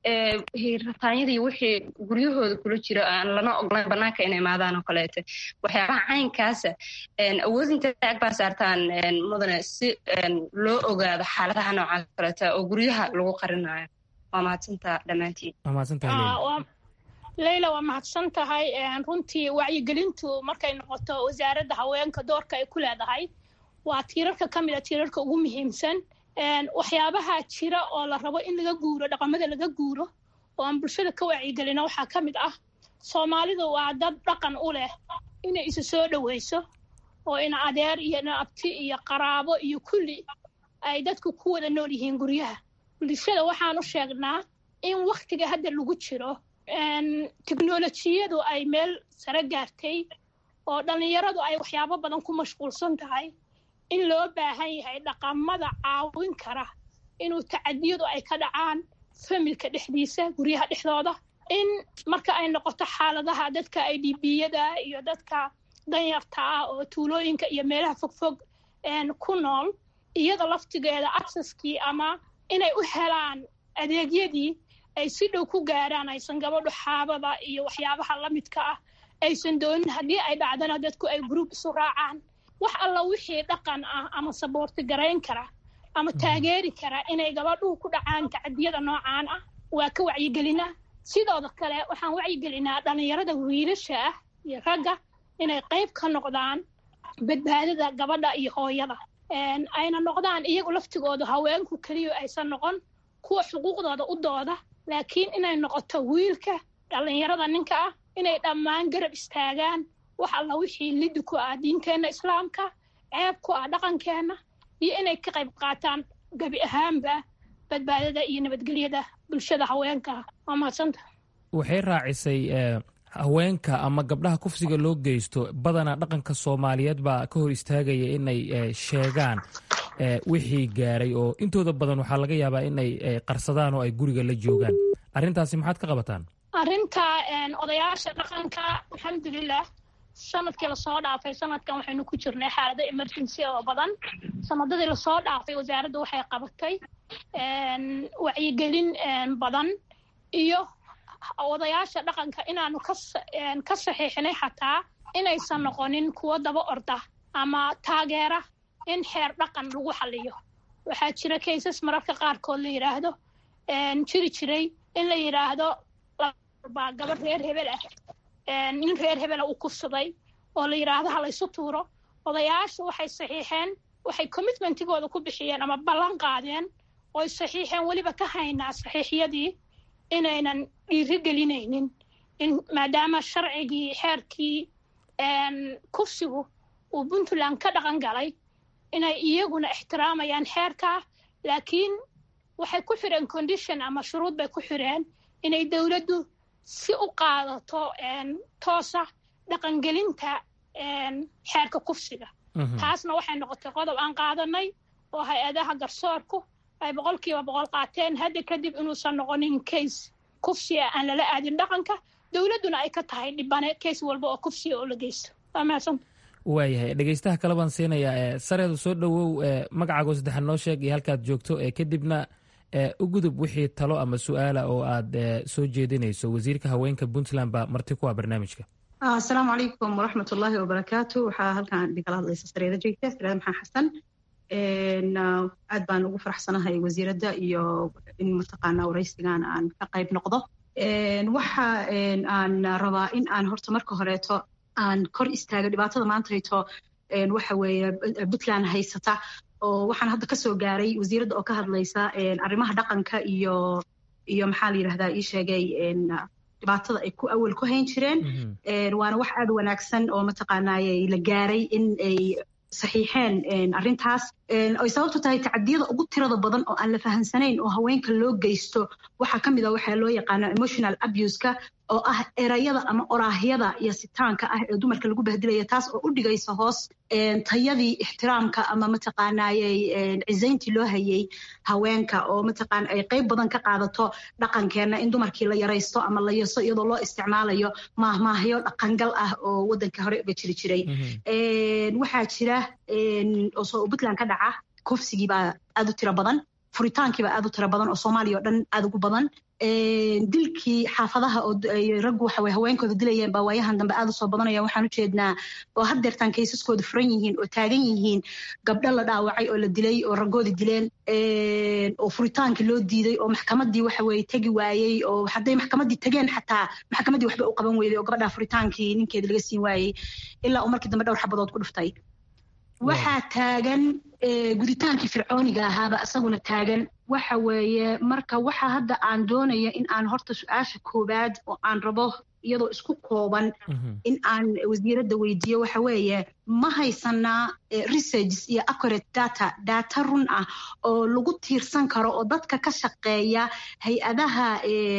rataanyadii wixii guryahooda kula jira aan lana oglayn banaanka inay imaadaan oo kaleete waxyaabaha caynkaasa awoodinta ag baa saartaan mudane si loo ogaado xaaladaha noocaas kaleeta oo guryaha lagu qarinayo waa mahadsantaa dhammaantiin leyla waa mahadsan tahay runtii wacyigelintu markay noqoto wasaaradda haweenka doorka ay ku leedahay waa tiirarka ka mid a tiirarka ugu muhiimsan waxyaabaha jira oo la rabo in laga guuro dhaqamada laga guuro oo aan bulshada ka wacyigelino waxaa ka mid ah soomaalidu waa dad dhaqan u leh inay isu soo dhoweyso oo ina adeer iyo ina abti iyo qaraabo iyo kulli ay dadku ku wada nool yihiin guryaha bulshada waxaan u sheegnaa in wakhtiga hadda lagu jiro teknolojiyadu ay meel sare gaartay oo dhallinyaradu ay waxyaabo badan ku mashquulsan tahay in loo baahan yahay dhaqamada caawin kara inuu tacadiyadu ay ka dhacaan familka dhexdiisa guryaha dhexdooda in marka ay noqoto xaaladaha dadka i d b-yada iyo dadka danyarta ah oo tuulooyinka iyo meelaha fogfog ku nool iyada laftigeeda acceski ama inay u helaan adeegyadii ay si dhow ku gaaraan aysan gabadhu xaabada iyo waxyaabaha la midka ah aysan doonin haddii ay dhacdana dadku ay group isu raacaan wax alla wixii dhaqan ah ama saboorti garayn kara ama taageeri kara inay gabadhuhu ku dhacaan tacadiyada noocaan ah waa ka wacyigelinaa sidooda kale waxaan wacyigelinaa dhallinyarada wiilasha ah iyo ragga inay qayb ka noqdaan badbaadada gabadha iyo hooyada ayna noqdaan iyagu laftigooda haweenku keliya aysan noqon kuwa xuquuqdooda u dooda laakiin inay noqoto wiilka dhallinyarada ninka ah inay dhammaan garab istaagaan wax alla wixii lidi ku ah diinteenna islaamka ceeb ku ah dhaqankeenna iyo inay ka qayb qaataan gabi ahaanba badbaadada iyo nabadgelyada bulshada haweenka waa mahadsanta waxay raacisay haweenka ama gabdhaha kufsiga loo geysto badanaa dhaqanka soomaaliyeed baa ka hor istaagaya inay sheegaan wixii gaaray oo intooda badan waxaa laga yaabaa inay qarsadaan oo ay guriga la joogaan arrintaasi maxaad ka qabataan arrinta odayaasha dhaqanka alxamdulilah sanadkii lasoo dhaafay sanadkan waxaynu ku jirnay xaalado emergency oo badan sanadadii lasoo dhaafay wasaaradda waxay qabatay wacyigelin badan iyo odayaasha dhaqanka inaanu ka saxiixinay xataa inaysan noqonin kuwo daba orda ama taageera in xeer dhaqan lagu xaliyo waxaa jira kaysas mararka qaarkood la yidhaahdo jiri jiray in la yidhaahdo baa gabadh reer hebel ah nin reer hebela uu kufsaday oo la yidhaahdo ha laysu tuuro odayaashu waxay saxiixeen waxay commitmentigooda ku bixiyeen ama ballan qaadeen oy saxiixeen weliba ka haynaa saxiixyadii inaynan dhiiri gelinaynin in maadaama sharcigii xeerkii kufsigu uu puntland ka dhaqan galay inay iyaguna ixtiraamayaan xeerkaa laakiin waxay ku xireen condition ama shuruud bay ku xireen inay dowladdu si u qaadato toosa dhaqangelinta xeerka kufsiga taasna waxay noqotay qodob aan qaadanay oo hay-adaha garsoorku ay boqolkiiba boqol qaateen hadda kadib inuusan noqonin case kufsiga aan lala aadin dhaqanka dowladduna ay ka tahay dhibane case walba oo kufsiga oo la geysto waa mahadsan waayahay dhegeystaha kale baan siinayaa sareedu soo dhowow magacaago saddexaad noo sheeg iyo halkaad joogto kadibna u gudub wixii talo ama su-aala oo aad soo jeedinayso wasiirka haweenka puntland baa marti ku ah barnaamijka asalaamu calaykum waraxmat ullaahi wabarakaatu waxaa halkan dhigala hadlaysa sareeda jeegta sareeda maxaa xasan aad baan ugu faraxsanahay wasiiradda iyo in mataqaanaa waraysigan aan ka qayb noqdo waxa aan rabaa in aan horta marka horeeto aan kor istaago dhibaatada maantayto waxa weeye puntland haysata oo waxaan hadda kasoo gaaray wasiiradda oo ka hadlaysa arrimaha dhaqanka iyo iyo maxaa la yidhahdaa ii sheegay dhibaatada ay ku awal ku hayn jireen waana wax aad wanaagsan oo mataqaanaaye la gaaray in ay saxiixeen arrintaas ay sababtu tahay tacadiyada ugu tirada badan oo aan la fahansanayn oo haweenka loo geysto waxaa ka mid a waxaa loo yaqaano emotional abuseka oo ah erayada ama oraahyada iyo sitaanka ah ee dumarka lagu bahdilaya taas oo u dhigaysa hoos tayadii ixtiraamka ama mataqaanaayey cisayntii loo hayay haweenka oo mataqaana ay qayb badan ka qaadato dhaqankeenna in dumarkii la yaraysto ama la yaso iyadoo loo isticmaalayo maahmaahyo dhaqangal ah oo waddanka hore uga jiri jiray waxaa jira oo puntland ka dhaca kufsigii baa aad u tiro badan furitaankii baa aad u tiro badan oo soomaaliya oo dhan aad ugu badan dilkii xaafadaha oo raggu waxa haweenkooda dilayeen baa waayahan dambe aad u soo badanaya waxaan u jeednaa oo haddeertaan kaysaskooda furan yihiin oo taagan yihiin gabdho la dhaawacay oo la dilay oo raggoodi dileen oo furitaankii loo diiday oo maxkamaddii waxa weye tegi waayey oo hadday maxkamaddii tageen xataa maxkamaddii waxba u qaban weyday oo gabadhaa furitaankii ninkeeda laga siin waayey ilaa uu markii dambe dhowr xabadood ku dhuftay waxaa taagan guditaankii fircooniga ahaaba isaguna taagan waxa weeye marka waxa hadda aan doonaya in aan horta su-aasha koowaad oo aan rabo iyadoo isku kooban in aan wasiiradda weydiiyo waxa weeye ma haysanaa researches iyo accurate data data run ah oo lagu tiirsan karo oo dadka ka shaqeeya hay-adaha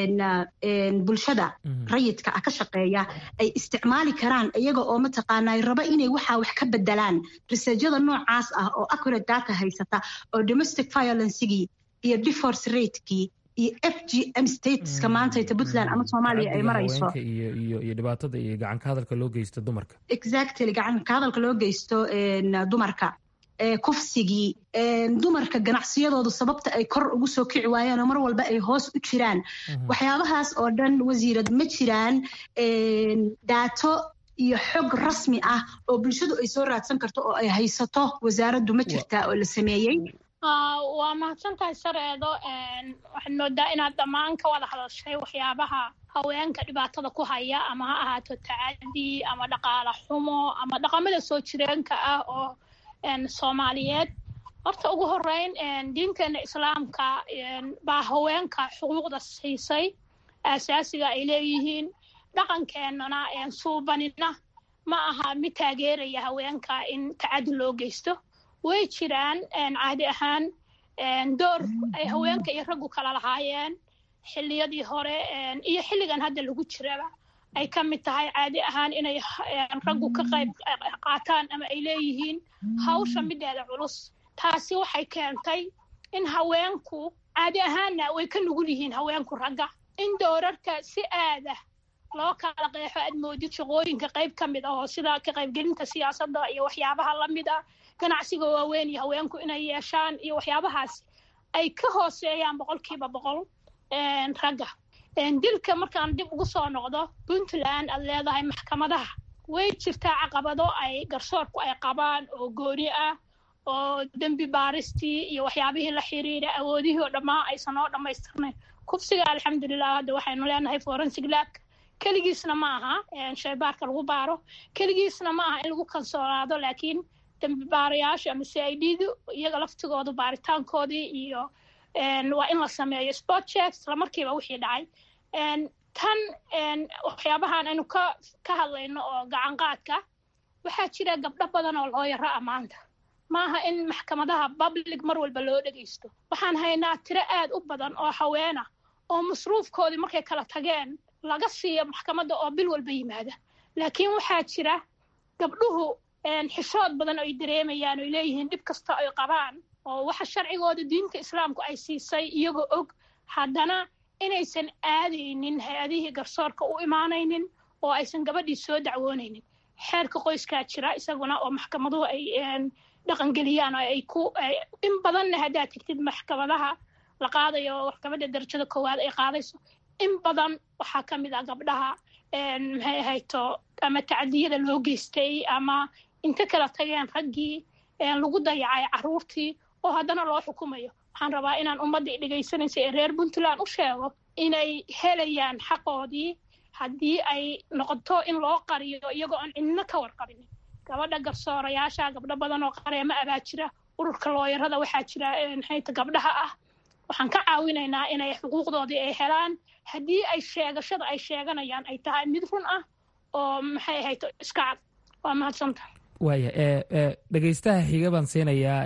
bulshada rayidka ah ka shaqeeya ay isticmaali karaan iyaga oo mataqaanaa raba inay waxaa wax ka bedelaan researchada noocaas ah oo accurate data haysata oo domestic violencegii iyo divorce ratekii iyo f g m stateska maanta ita puntland ama soomaaliya ay marayso iyo dhibaatada iyo gacanka hadalka loo geysto dumarka exactly gacanka hadalka loo geysto dumarka kufsigii dumarka ganacsiyadoodu sababta ay kor ugu soo kici waayaan oo mar walba ay hoos u jiraan waxyaabahaas oo dhan wasiirad ma jiraan daato iyo xog rasmi ah oo bulshadu ay soo raadsan karto oo ay haysato wasaaraddu ma jirtaa oo la sameeyey waa mahadsantahay sareedo waxaad moodaa inaad dhammaan ka wada hadashay waxyaabaha haweenka dhibaatada ku haya ama ha ahaato tacadi ama dhaqaala xumo ama dhaqamada soo jireenka ah oo soomaaliyeed horta ugu horeyn diinteena islaamka baa haweenka xuquuqda siisay aasaasiga ay leeyihiin dhaqankeenana suubanina ma aha mid taageeraya haweenka in tacadi loo geysto way jiraan caadi ahaan door ay haweenka iyo raggu kala lahaayeen xilliyadii hore iyo xilligan hadda lagu jiraba ay ka mid tahay caadi ahaan inay raggu ka qayb qaataan ama ay leeyihiin hawsha mideeda culus taasi waxay keentay in haweenku caadi ahaanna way ka nugul yihiin haweenku ragga in doorarka si aada loo kala qeexo aad moodid shaqooyinka qayb ka mid ah oo sida ka qaybgelinta siyaasadda iyo waxyaabaha la mid ah ganacsiga waaweyn iyo haweenku inay yeeshaan iyo waxyaabahaas ay ka hooseeyaan boqolkiiba boqol ragga dilka markaan dib ugu soo noqdo puntland aad leedahay maxkamadaha way jirtaa caqabado ay garsoorku ay qabaan oo gooni ah oo dembi baaristii iyo waxyaabihii la xiriira awoodihii oo dhammaan aysan oo dhammaystirnayn kufsiga alxamdulilah hadda waxaynu leenahay forensic lab keligiisna ma aha shaybaarka lagu baaro keligiisna ma aha in lagu kalsoonaado laakiin dembi baarayaasha ama c i d du iyaga laftigooda baaritaankoodii iyo waa in la sameeyo sport checks islamarkiiba wixii dhacay tan waxyaabahan aynu ka ka hadlayno oo gacanqaadka waxaa jira gabdho badan oo loo yaro ammaanta maaha in maxkamadaha public mar walba loo dhegaysto waxaan haynaa tiro aad u badan oo haweena oo masruufkoodii markay kala tageen laga siiyo maxkamadda oo bil walba yimaada laakiin waxaa jira gabdhuhu xishood badan oo ay dareemayaan oy leeyihiin dhib kasta ay qabaan oo waxa sharcigooda diinta islaamku ay siisay iyagoo og haddana inaysan aadaynin hay-adihii garsoorka u imaanaynin oo aysan gabadhii soo dacwoonaynin xeerka qoyskaa jira isaguna oo maxkamaduhu ay dhaqangeliyaan oo ay ku in badanna haddaad tegtid maxkamadaha la qaadayo maxkamadda darajada koowaad ay qaadayso in badan waxaa ka mid ah gabdhaha maxay ahayto ama tacdiyada loo geystay ama inta kala tageen raggii lagu dayacay carruurtii oo haddana loo xukumayo waxaan rabaa inaan ummaddii dhegaysanaysa ee reer puntland u sheego inay helayaan xaqoodii haddii ay noqoto in loo qariyo iyagoo aan cidno ka warqabin gabadha garsoorayaasha gabdho badan oo qareema abaa jira ururka looyarada waxaa jira maxayta gabdhaha ah waxaan ka caawinaynaa inay xuquuqdoodii ay helaan haddii ay sheegashada ay sheeganayaan ay tahay mid run ah oo maxay ahayto iska cad waa mahadsanta waaya dhegaystaha xiga baan siinayaa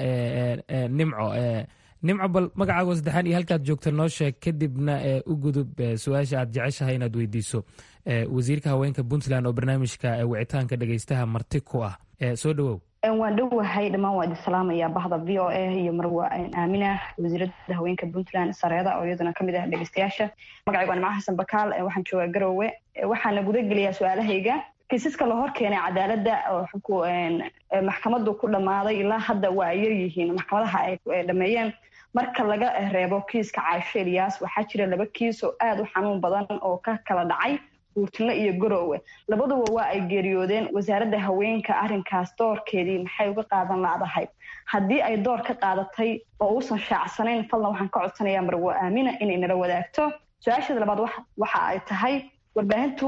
nimco nimco bal magacaago saddexaan iyo halkaad joogta noo sheeg kadibna u gudub su-aasha aad jeceshahay inaad weydiiso wasiirka haweenka puntland oo barnaamijka wicitaanka dhegaystaha marti ku ah soo dhowow waan dhowahay dhammaan waa idin salaamaya bahda v o a iyo marwa aamina wasiiradda haweenka puntland sareeda oo iyaduna kamid ah dhegeystayaasha magacaygu waa nimco xasan bakaal waxaan joogaa garowe waxaana guda geliyaa su-aalahayga kiisaska la hor keenay cadaaladda oo maxkamadu ku dhammaaday ilaa hadda waa ay yar yihiin maxkamadaha ay dhameeyeen marka laga reebo kiiska caasho eliyaas waxaa jira laba kiis oo aad u xanuun badan oo ka kala dhacay buurtino iyo garowe labaduba waa ay geeriyoodeen wasaaradda haweenka arrinkaas doorkeedii maxay uga qaadan lacdahay haddii ay door ka qaadatay oo uusan shaacsanayn fadlan waxaan ka codsanayaa marwa aamina inay nala wadaagto su-aasheeda labaad waxa ay tahay warbaahintu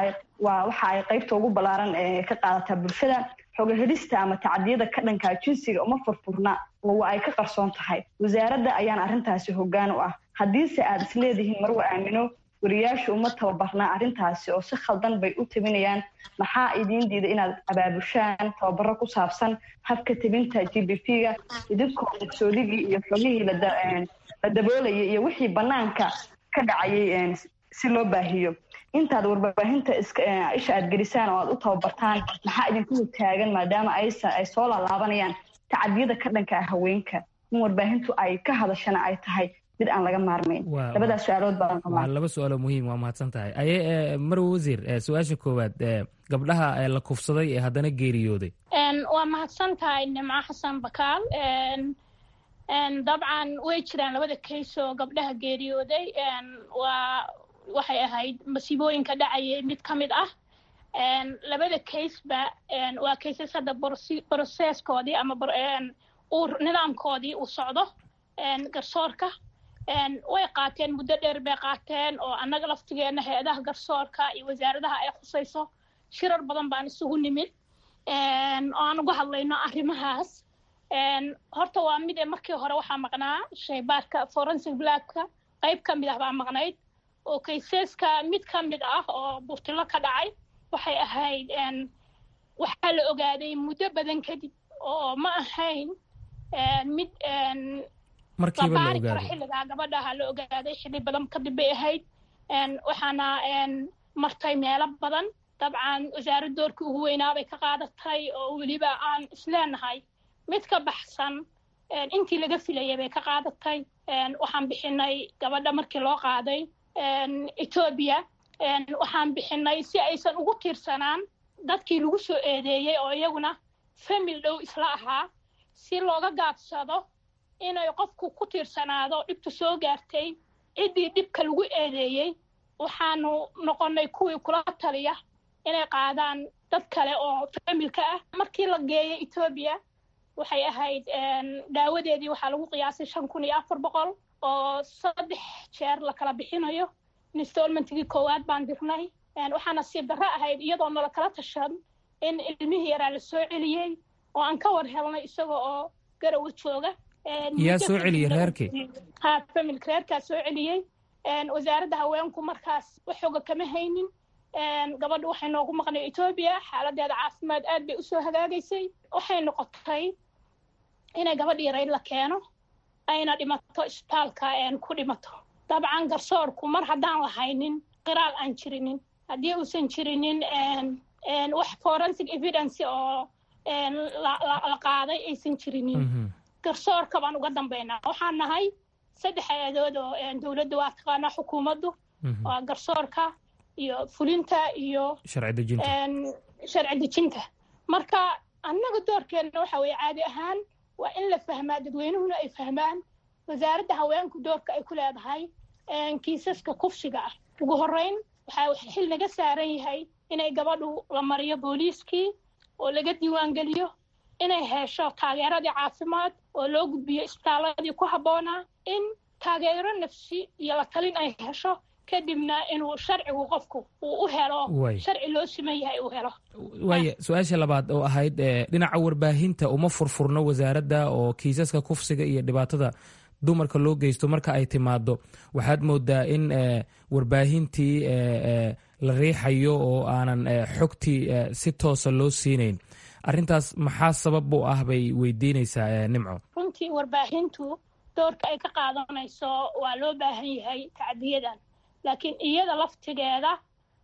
waxa ay qaybta ugu ballaaran ee ka qaadataa bulshada xogahelista ama tacadiyada ka dhankaa jinsiga uma furfurna oo waa ay ka qarsoon tahay wasaaradda ayaan arrintaasi hoggaan u ah haddiise aad isleedihiin marwa aamino wariyaashu uma tababarnaa arrintaasi oo si khaldan bay u tebinayaan maxaa idiin diida inaad abaabushaan tababaro ku saabsan habka tebinta g b p ga idinkoo maqsoodigii iyo xogihii la daboolayay iyo wixii bannaanka ka dhacayay si loo baahiyo intaad warbaahinta isha aad gelisaan oo aad u tababartaan maxaa idinku taagan maadaama ay soo laalaabanayaan tacadiyada ka dhanka ah haweenka in warbaahintu ay ka hadashana ay tahay mid aan laga maarmayn labadaas su-aalood baan waa laba su-aaloo muhiim waa mahadsan tahay aye marwe wasiir su-aasha koowaad gabdhaha la kufsaday ee haddana geeriyooday waa mahadsan tahay nimco xasan bakaal dabcan way jiraan labada kays oo gabdhaha geeriyooday waa waxay ahayd masiibooyinka dhacayay mid ka mid ah labada kaysba waa kaysas hadda broseskoodii ama nidaamkoodii uu socdo garsoorka way qaateen muddo dheer bay qaateen oo annaga laftigeena hay-adaha garsoorka iyo wasaaradaha ay khusayso shirar badan baan isugu nimid oo aan uga hadlayno arrimahaas horta waa mid ee markii hore waxaa maqnaa shaybaarka forensic blackka qayb ka mid ah baa maqnayd oo kayseska mid ka mid ah oo burtilo ka dhacay waxay ahayd waxaa la ogaaday muddo badan kadib oo ma ahayn mid markiiba la baari karo ogaaday xilligaa gabadhaha la ogaaday xilli badan kadib bay ahayd waxaana martay meelo badan dabcan wasaarad doorkii ugu weynaabay ka qaadatay oo weliba aan isleenahay mid ka baxsan intii laga filayay bay ka qaadatay waxaan bixinay gabadha markii loo qaaday etoobiya waxaan bixinay si aysan ugu tiirsanaan dadkii lagu soo eedeeyey oo iyaguna famil dhow isla ahaa si looga gaabsado inay qofku ku tiirsanaado dhibta soo gaartay ciddii dhibka lagu eedeeyey waxaanu noqonnay kuwii kula taliya inay qaadaan dad kale oo familka ah markii la geeyey etoobiya waxay ahayd daawadeedii waxaa lagu qiyaasay shan kun iyo afar boqol oo saddex jeer la kala bixinayo installmentigii koowaad baan dirnay waxaana sii darro ahayd iyadoo nala kala tashan in ilmihii yaraa la soo celiyey oo aan ka war helnay isaga oo garawa jooga yaa soo celiyey reerkii ha familka reerkaa soo celiyey wasaaradda haweenku markaas waxooga kama haynin gabadha waxay noogu maqnay etoobiya xaaladeeda caafimaad aad bay usoo hagaagaysay waxay noqotay inay gabadha yarayd la keeno ayna dhimato isbitaalka ku dhimato dabcan garsoorku mar haddaan lahaynin qiraal aan jirinin haddii uusan jirinin wax forensic evidence oo la qaaday aysan jirinin garsoorka baan uga dambaynaa waxaan nahay saddex hay-adood oo dowladda waa taqaanaa xukuumaddu waa garsoorka iyo fulinta iyo sharci dejinta sharci dejinta marka annaga doorkeenna waxa weeye caadi ahaan waa in la fahmaa dadweynuhuna ay fahmaan wasaaradda haweenku doorka ay ku leedahay kiisaska kufsiga ah ugu horreyn waxaa xil naga saaran yahay inay gabadhu la mariyo booliiskii oo laga diiwaangeliyo inay hesho taageeradii caafimaad oo loo gudbiyo isbitaaladii ku habboonaa in taageero nafsi iyo la talin ay hesho kadibna inuu sharcigu qofku uu u helo Waay. sharci loo siman yahay uu helo waaya su-aasha labaad oo ahayd eh, dhinaca warbaahinta uma furfurno wasaaradda oo kiisaska kufsiga iyo dhibaatada dumarka loo geysto marka ay timaado waxaad moodaa in eh, warbaahintii eh, eh, la riixayo oo aanan eh, xogtii eh, si toosa loo siinayn arrintaas maxaa sabab u ah bay weydiinaysaa eh, nimco runtii warbaahintu doorka ay ka qaadanayso waa loo baahan yahay tacdiyadan laakiin iyada laftigeeda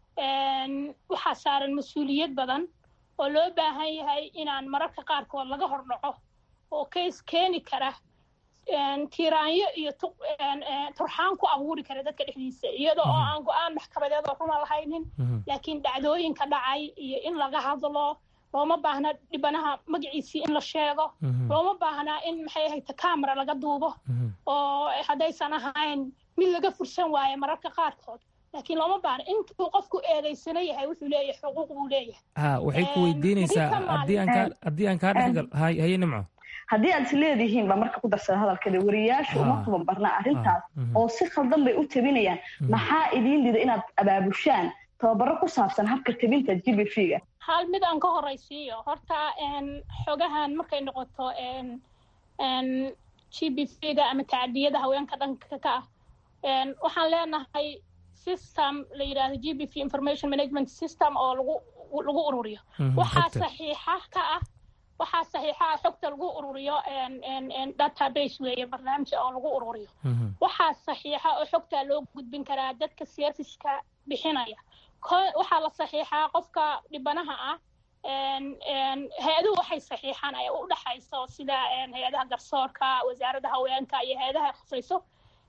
een, waxaa saaran mas-uuliyad badan oo loo baahan yahay inaan mararka qaarkood laga hordhaco oo kays keeni kara een, tiiraanyo iyo tu- een, een, turxaan ku abuuri kara dadka dhexdiisa iyada oo aan go-aan maxkamadeed oo runa lahaynin laakiin dhacdooyinka dhacay iyo in laga hadlo looma baahna dhibanaha magaciisii in la sheego Mhm. looma baahnaa in maxay ahayd camera laga duubo oo haddaysan ahayn mid laga fursan waayo mararka qaarkood laakiin looma baahna intuu qofku eedaysana yahay wuxuu leeyahay xuquuq buu leeyahay ha waxay ku weydiinaysaa berri ka haddii aan kaa haddii aan kaa dhexgal hay haye nimco haddii aad is leedihiin baa marka ku darsada hadalkeeda wariyaashu uma Ha. tababarna arrintaas mhm. oo si khaldan bay u tabinayaan Mhm. maxaa idiin dida inaad abaabushaan tababaro ku saabsan habka tabinta g b v ga hal mid aan ka horaysiiyo horta een, xogahan markay noqoto een, een, g b v ga ama tacdiyada haweenka dhanka ka ah een, waxaan leenahay system la yidhaahdo g b v information management system oo lagu lagu ururiyo Mhm, waxaa xogta. saxiixa ka ah waxaa saxiixa ah xogta lagu ururiyo een, een, een, database weeye barnaamij oo lagu ururiyo waxaa saxiixa oo xogtaa loo gudbin karaa dadka serviceka bixinaya Ko- waxaa la saxiixaa qofka dhibanaha ah een- een, hay-aduhu waxay saxiixaan ay u dhexayso sida een, hay-adaha garsoorka wasaaradda haweenka iyo hay-adaha khusayso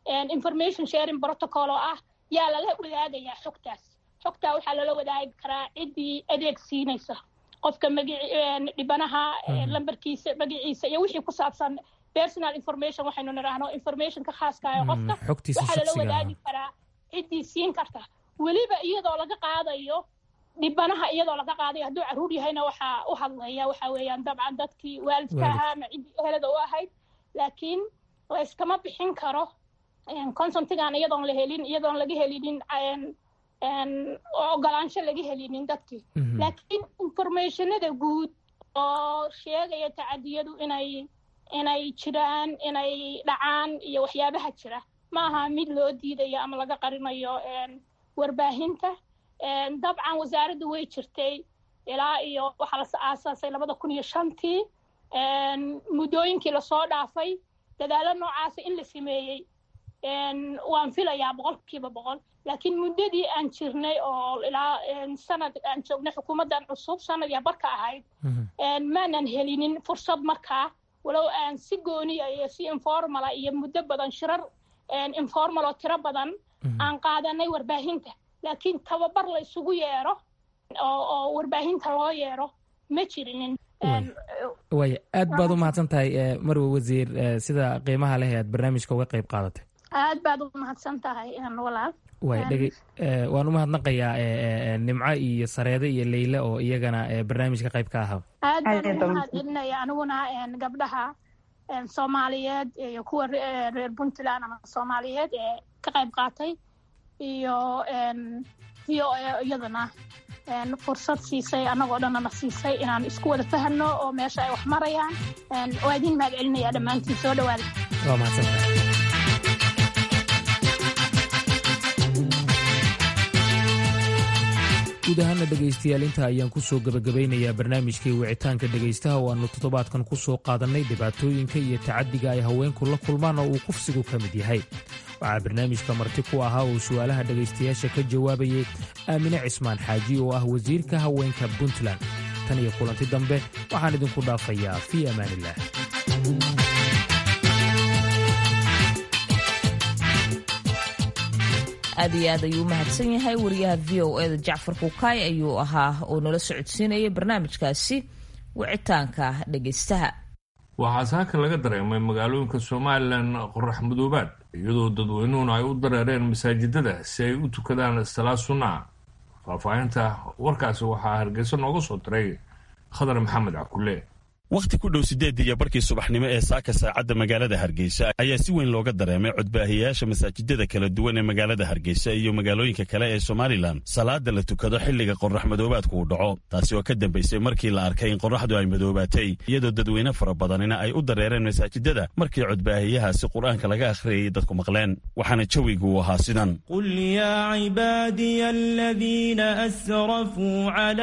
information sharing protocol oo ah yaa lala wadaagayaa xogtaas xogtaa waxaa lala wadaagi karaa ciddii adeeg siinaysa qofka magici dhibanaha lambarkiisa magaciisa iyo wixii ku saabsan personal information waxaynu nidhaahno informationka khaaska ee qofka waxaa lala wadaagi karaa ciddii siin karta weliba iyadoo laga qaadayo dhibanaha iyadoo laga qaadayo hadduu caruur yahayna waxaa u hadlaya waxa weeyaan dabcan dadkii waalidka ahaa ama ciddii ehelada u ahayd laakiin layskama bixin karo consentigan iyadoon la helin iyadoon laga helinin ogolaansho laga helinin dadkii laakiin informationada guud oo sheegaya tacadiyadu inay inay jiraan inay dhacaan iyo waxyaabaha jira ma aha mid loo diidayo ama laga qarinayo warbaahinta dabcan wasaaradda way jirtay ilaa iyo waxaa la aasaasay labada kun iyo shantii muddooyinkii lasoo dhaafay dadaalo noocaasa in la sameeyey waan filayaa boqolkiiba boqol laakiin muddadii aan jirnay oo ilaa sanad aan joognay xukuumaddan cusub sanad iyo barka ahayd maanan helinin fursad markaa walow aan si gooniya iyo si informala iyo muddo badan shirar informal oo tiro badan aan qaadanay warbaahinta laakiin tababar la isugu yeero oo warbaahinta loo yeero ma jirinin waaya aad baad u mahadsan tahay marwe wasiir sida qiimaha leh aad barnaamijka uga qayb qaadatay aad baad u mahadsan tahay walaal waay dhege waan u mahadnaqayaa nimco iyo sareede iyo leyle oo iyagana barnaamijka qayb ka ahaa aad baan u mahad celinaya aniguna gabdhaha soomaaliyeed iyo kuwa reer puntland ama soomaaliyeed ee ka qayb qaatay iyo iyo iyadana fursad siisay annagoo dhannana siisay inaan isku wada fahanno oo meesha ay wax marayaan waa idin mahad celinaya dhammaantiin soo dhawaada waa mahadsantahay guud ahaana dhegaystayaal inta ayaan ku soo gebagabaynayaa barnaamijkii wicitaanka dhegaystaha oo aannu toddobaadkan ku soo qaadannay dhibaatooyinka iyo tacaddiga ay haweenku la kulmaan oo uu kufsigu ka mid yahay waxaa barnaamijka marti ku ahaa oo su'aalaha dhegaystayaasha ka jawaabayay aamine cismaan xaaji oo ah wasiirka haweenka puntland tan iyo kulanti dambe waxaan idinku dhaafayaa fii amaaniillah aad iyo aad ayuu u mahadsan yahay wariyaha v o eda jacfar kukaay ayuu ahaa oo nala socodsiinayay barnaamijkaasi wicitaanka dhegaystaha waxaa saaka laga dareemay magaalooyinka somalilan qorax madoobaad iyadoo dadweynuhuna ay u dareereen masaajidada si ay u tukadaan salaa sunnaa faahfaahinta warkaasi waxaa hargeysa nooga soo diray khadar maxamed cabkulle wakhti ku dhow siddeedii iyo barkii subaxnimo ee saaka saacadda magaalada hargeysa ayaa si weyn looga dareemay codbaahiyayaasha masaajidada kala duwan ee magaalada hargeysa iyo magaalooyinka kale ee somalilan salaada la tukado xilliga qorrax madoobaadku uu dhaco taasi oo ka dambaysay markii la arkay in qorraxdu ay madoobaatay iyadoo dadweyne fara badanina ay u dareereen masaajidada markii codbaahiyahaasi qur-aanka laga akhriyayay dadku maqleen waxaana jawigu uu ahaa sidan qul yaa cibaadiya aladiina asrafuu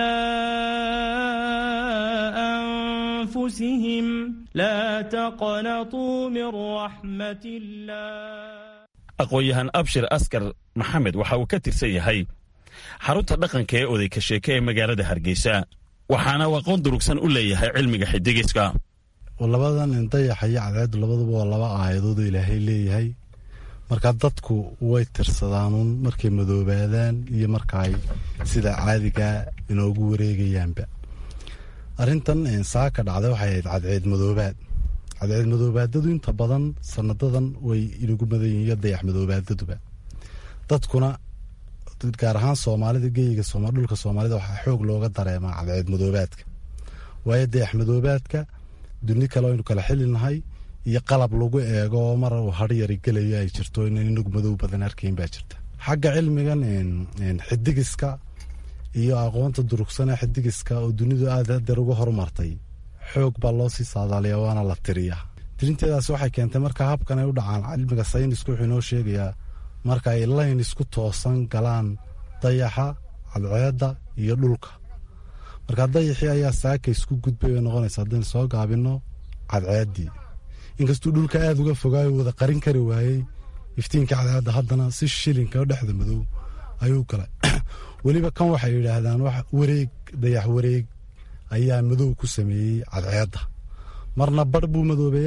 أنفسهم لا تقنطوا من رحمة الله aqoon-yahan abshir askar maxamed waxa uu ka tirsan yahay xarunta dhaqanka ee oday ka sheeke ee magaalada hargeysa waxaana uu aqoon durugsan u leeyahay cilmiga xidigiska labadan dayaxa iyo cadceeddu labaduba waa laba aayadood oo ilaahay leeyahay marka dadku way tirsadaanuun markay madoobaadaan iyo marka ay sida caadigaa inoogu wareegayaanba arrintan saaka dhacday waxay ahayd cadceed madoobaad cadceed madoobaadadu inta badan sanadadan way inagu madan yihiin iyo dayax madoobaadaduba dadkuna gaar ahaan soomaalida geyiga dhulka soomaalida waxaa xoog looga dareemaa cadceed madoobaadka waayo dayax madoobaadka duni kale aynu kala xilinahay iyo qalab lagu eego oo mar uu haryari gelayo ay jirto inan inagu madow badan arkayn baa jirta xagga cilmigan xidigiska iyo aqoonta durugsana xidigiska oo dunidu aad hadeer uga horumartay xoog baa loo sii saadaaliya waana la tiriyaa tirinteedaas waxay keentay marka habkan ay u dhacaan cilmiga saynisku wuxuu inoo sheegayaa marka ay layn isku toosan galaan dayaxa cadceedda iyo dhulka marka dayaxii ayaa saaka isku gudbay bay noqonaysa haddaynu soo gaabino cadceeddii inkastuu dhulka aada uga fogaayo wada qarin kari waayey iftiinka cadceedda haddana si shilinka dhexda madow ayuu galay weliba kan waxay yidhaahdaan wareeg dayax wareeg ayaa madow ku sameeyey cadceedda marna barh buu madoobeeyaa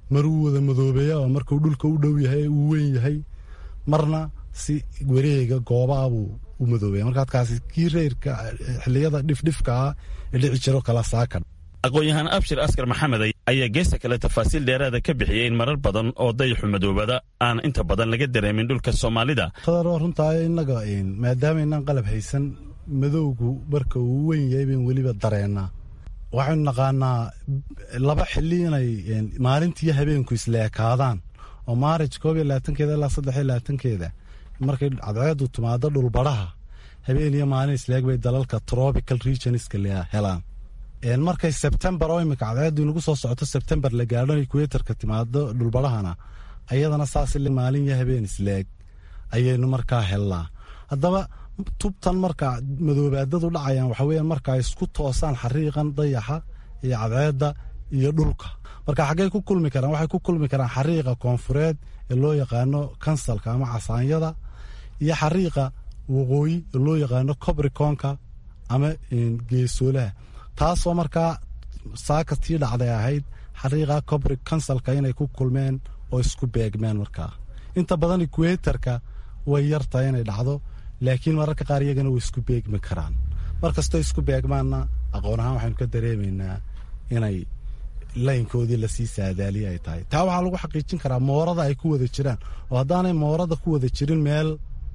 maruu wada madoobeeya oo markuu dhulka u dhow yahay uu weyn yahay marna si wareega goobaabuu u madoobeya marka adkaasi kii reyrka xilliyada dhifdhifka ah ee dhici jiro kala saaka aqoon-yahaan abshir askar maxamed ayaa geesta kale tafaasiil dheeraada ka bixiyey in marar badan oo dayaxu madoobada aan inta badan laga dareemin dhulka soomaalida qadaroo runtaa innaga maadaama inaan qalab haysan madowgu marka uu weyn yahay bayn weliba dareennaa waxaynu naqaanaa laba xilli inay maalintiiyo habeenku isleekaadaan oo maarij koob iyo labaatankeeda ilaa saddex iyo labaatankeeda markay cadceedu timaado dhulbadhaha habeen iyo maalin isleeg bay dalalka tropical regionska helaan markay sebtembar oo imika cadceedu inagu soo socoto sebtembar la gaadho equatorka timaado dhulbadhahana ayadana saas maalin iyo habeen isleeg ayaynu markaa helnaa haddaba tubtan marka madoobaadadu dhacayaan waxa weeyaan marka ay isku toosaan xariiqan dayaxa iyo cadceedda iyo dhulka marka xaggay ku kulmi karaan waxay ku kulmi karaan xariiqa koonfureed ee loo yaqaano kansalka ama casaanyada iyo xariiqa waqooyi ee loo yaqaano cobriconka ama geesoolaha taasoo markaa saakatii dhacday ahayd xariiqa cobri kansalka inay ku kulmeen oo isku beegmeen markaa inta badan equatorka way yartahay inay dhacdo laakiin mararka qaar iyagana way isku beegmi karaan mar kastoo isku beegmaanna aqoon ahaan waxaynu ka dareemaynaa inay laynkoodii lasii saadaaliye ay tahay taa waxaa lagu xaqiijin karaa moorada ay ku wada jiraan oo haddaanay moorada ku wada jirin meel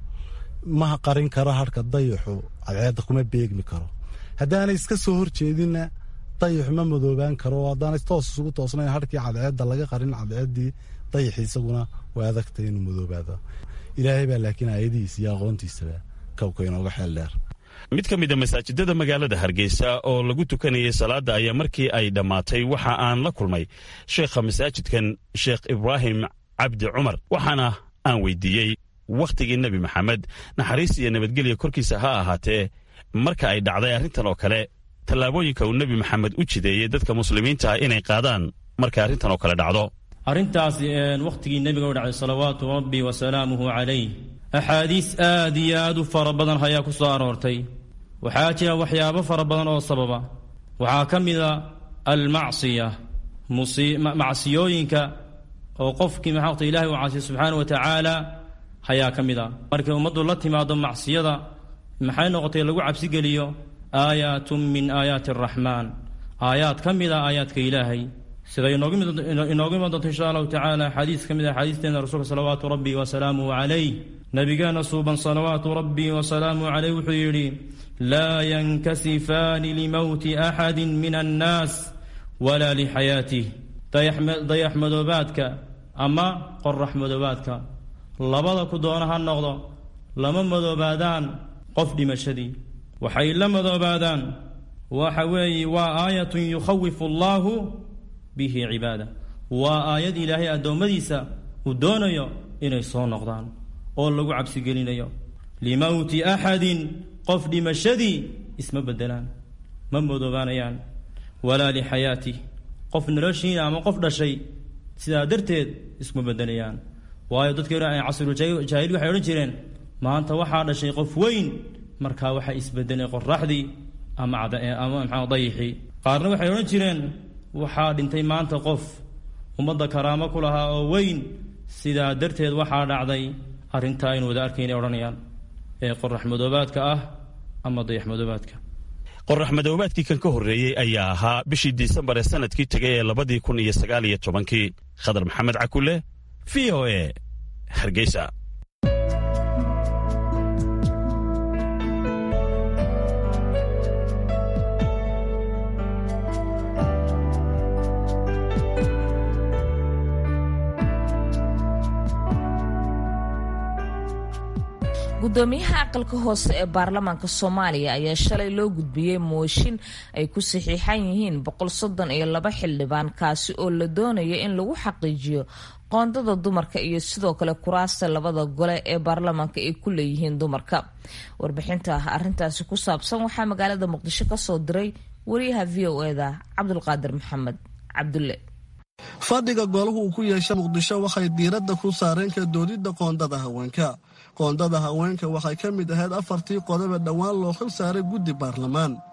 ma qarin karo harhka dayaxu cadceedda kuma beegmi karo haddaanay iska soo horjeedinna dayaxu ma madoobaan karo oo haddaanay toos isugu toosnayn harkii cadceedda laga qarin cadceeddii dayaxii isaguna waa adagtay inuu madoobaado ilaahay baa laakiin aayadihiisa iyo aqoontiisaba kowka inooga xeel dheer mid ka mida masaajidada magaalada hargeysa oo lagu tukanayay salaadda ayaa markii ay dhammaatay waxa aan la kulmay sheekha masaajidkan sheekh ibraahim cabdi cumar waxaana aan weydiiyey wakhtigii nebi maxamed naxariis iyo nabadgelya korkiisa ha ahaatee marka ay dhacday arrintan oo kale tallaabooyinka uu nebi maxamed u jideeyey dadka muslimiinta ah inay qaadaan markay arrintan oo kale dhacdo arrintaas wakhtigii nebiga u dhacday salawaatu rabbi wa salaamuhu calayh axaadiis aad iyo aad u fara badan ayaa ku soo aroortay waxaa jira waxyaabo fara badan oo sababa waxaa ka mida almacsiya macsiyooyinka oo qofkii maxaaqta ilahay u caasiya subxaana wa tacaala ayaa ka mid a markay ummaddu la timaado macsiyada maxay noqotay lagu cabsigeliyo aayaatun min aayaati araxmaan aayaad ka mid a aayaadka ilaahay sida inoogu iman doonto insha allahu tacaala xadiis ka mid a xadiisteena rasuulka salawaatu rabbi wa salaamuhu calayh nabigeena suuban salawaatu rabbi wa salaamuhu calayh wuxuu yidhi laa yankasifaani limowti axadi min annaas walaa lixayaatih dayax madoobaadka ama qorax madoobaadka labada ku doona ha noqdo lama madoobaadaan qof dhimashadii waxay la madoobaadaan waxa weeye waa aayatun yukhawifu allaahu bihi cibaada waa aayad ilaahay addoommadiisa uu doonayo inay soo noqdaan oo lagu cabsigelinayo limowti axadin qof dhimashadii isma beddelaan ma madoobaanayaan walaa lixayaatih qof noloshiina ama qof dhashay sidaa darteed iskuma beddelayaan waayo dadkii casrujaahili waxay odhan jireen maanta waxaa dhashay qof weyn markaa waxaa isbedelay qoraxdii ama ama maxaa dayixii qaarna waxay odhan jireen waxaa dhintay maanta qof ummadda karaamo ku lahaa oo weyn sidaa darteed waxaa dhacday arrintaa aynu wada arkaynay odhanayaan ee qorax madoobaadka ah ama dayax madoobaadka qorax madoobaadkii kan ka horreeyey ayaa ahaa bishii disembar ee sanadkii tegay ee labadii kun iyo sagaal iyo tobankii khadar maxamed cakule v o e hargeysa gudoomiyaha aqalka hoose ee baarlamaanka soomaaliya ayaa shalay loo gudbiyey mooshin ay ku saxiixan yihiin boqol soddon iyo laba xildhibaan kaasi oo la doonayo in lagu xaqiijiyo qoondada dumarka iyo sidoo kale kuraasta labada gole ee baarlamaanka ay ku leeyihiin dumarka warbixinta arintaasi ku saabsan waxaa magaalada muqdisho kasoo diray wariyaha v o eda cabdulqaadir maxamed cabdulle fadhiga golahu uu ku yeesha muqdisho waxay diiradda ku saareen ka doodidda qoondada haweenka qoondada haweenka waxay ka mid ahayd afartii qodobe dhowaan loo xil saaray guddi baarlamaan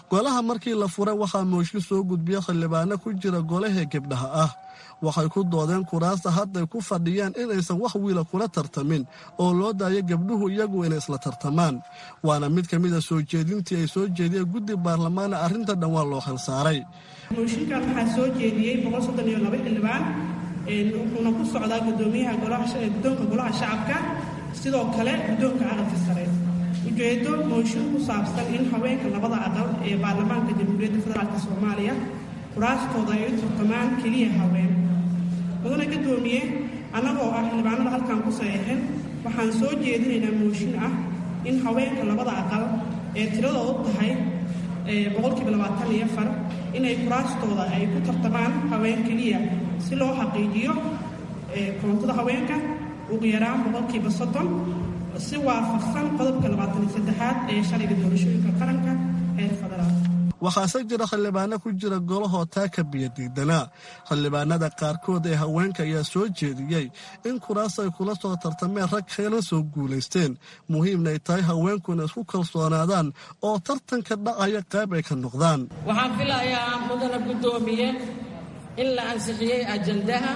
golaha markii la furay waxaa mooshin soo gudbiya xildhibaano ku jira golahee gebdhaha ah waxay ku doodeen kuraasta hadday ku fadhiyaan inaysan wax wiila kula tartamin oo loo daayo gebdhuhu iyagu inay isla tartamaan waana mid ka mid a soo jeedintii ay soo jeediyeen guddi baarlamaana arrinta dhan waa loo xilsaaray mooshinkan waxaa soo jeediyey xildhibaan wuxuuna ku socdaa gudoomiyaha guddoonka golaha shacabka sidoo kale guddoonka aqalka sare ujeedo mooshin ku saabsan in haweenka labada aqal ee baarlamaanka jamhuuriyadda federaalk soomaaliya kuraastooda ay u tartamaan keliya haween mudane gudoomiye annagoo ah xildhibaanada halkan ku saxeexin waxaan soo jeedinaynaa mooshin ah in haweenka labada aqal ee tiradoodu tahay boqolkiiba labaatan iyo afar inay kuraastooda ay ku tartamaan haween keliya si loo xaqiijiyo koontada haweenka ugu yaraan boqolkiiba soddon si waafaqsan qodobka labaatan iyo saddexaad ee sharciga doorashooyinka qaranka heer federaal waxaase jira xildhibaano ku jira golahoo taa ka biyo diidanaa xildhibaanada qaarkood ee haweenka ayaa soo jeediyey in kuraas ay kula soo tartameen rag keena soo guulaysteen muhiimna ay tahay haweenkuna isku kalsoonaadaan oo tartanka dhacaya qayb ay ka noqdaan waxaan filayaa mudana guddoomiye in la ansixiyey ajandaha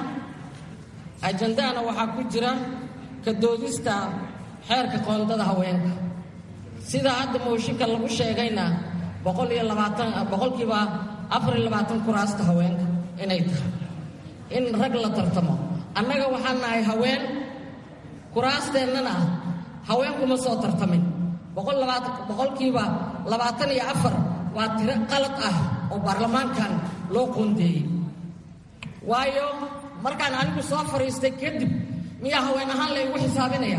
ajandahana waxaa ku jira ka doodista xeerka qoondada haweenka sida hadda mooshinka lagu sheegayna boqol iyo labaatan boqolkiiba afar iyo labaatan kuraasta haweenka inay tahay in rag la tartamo annaga waxaan nahay haween kuraasteennana haweenkuma soo tartamin boqol labaatan boqolkiiba labaatan iyo afar waa tiro qalad ah oo baarlamaankan loo qoondeeyey waayo markaan anigu soo fadhiistay kadib miyaa haween ahaan laygu xisaabinaya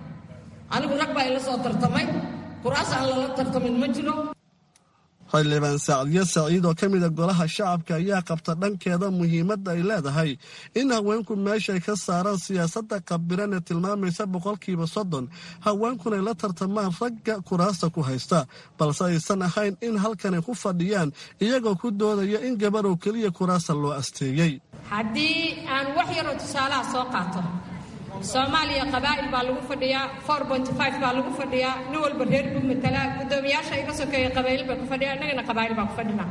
anigu rag baa ila soo tartamay kuraas aan lala tartamin ma jiro xildhibaan sacdiyo saciid oo ka mida golaha shacabka ayaa qabta dhankeeda muhiimadda ay leedahay in haweenku meeshay ka saaraan siyaasadda qabiran ee tilmaamaysa boqolkiiba soddon haweenkunay la tartamaan ragga kuraasta ku haysta balse aysan ahayn in halkanay ku fadhiyaan iyagoo ku doodaya in gabarow keliya kuraasta loo asteeyey haddii aan wax yaroo tusaalaha soo qaato soomaaliya qabaa'il baa lagu fadhiyaa baa lagu fadhiyaa nin walba reer buu matalaa guddoomiyaasha iga sokeeya qabaa'il bay ku fadhiyaa innagana qabaa'il baan ku fadhinaa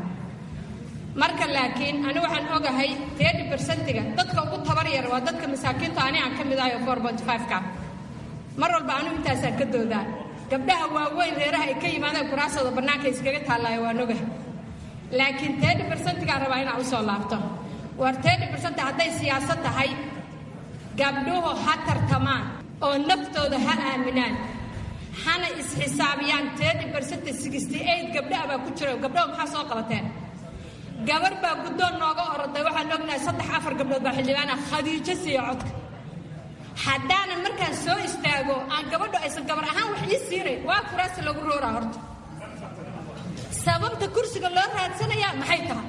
marka laakiin ani waxaan ogahay teedi bersentiga dadka ugu tabar yar waa dadka masaakiinta ani aan ka mid ahay oo ka mar walba anigu intaasaan ka doodaa gabdhaha waaweyn reeraha ay ka yimaadeen kuraasooda bannaanka iskaga taallaayo waan ogahay laakiin teedi bersentigaan rabaa inaan u soo laabto war teedi bersenti hadday siyaasad tahay gabdhuhu ha tartamaan oo naftooda ha aaminaan hana isxisaabiyaan teedi bersenta sixty eight gabdhaha baa ku jiro gabdhaha maxaa soo qabateen gabar baa guddoon nooga oroday waxaan ognahay saddex afar gabdhood baa xildhibaana khadiijo siiya codka haddaanan markaan soo istaago aan gabadho aysan gabar ahaan wax ii siinayn waa kuraasta lagu rooraa horta sababta kursiga loo raadsanayaa maxay tahay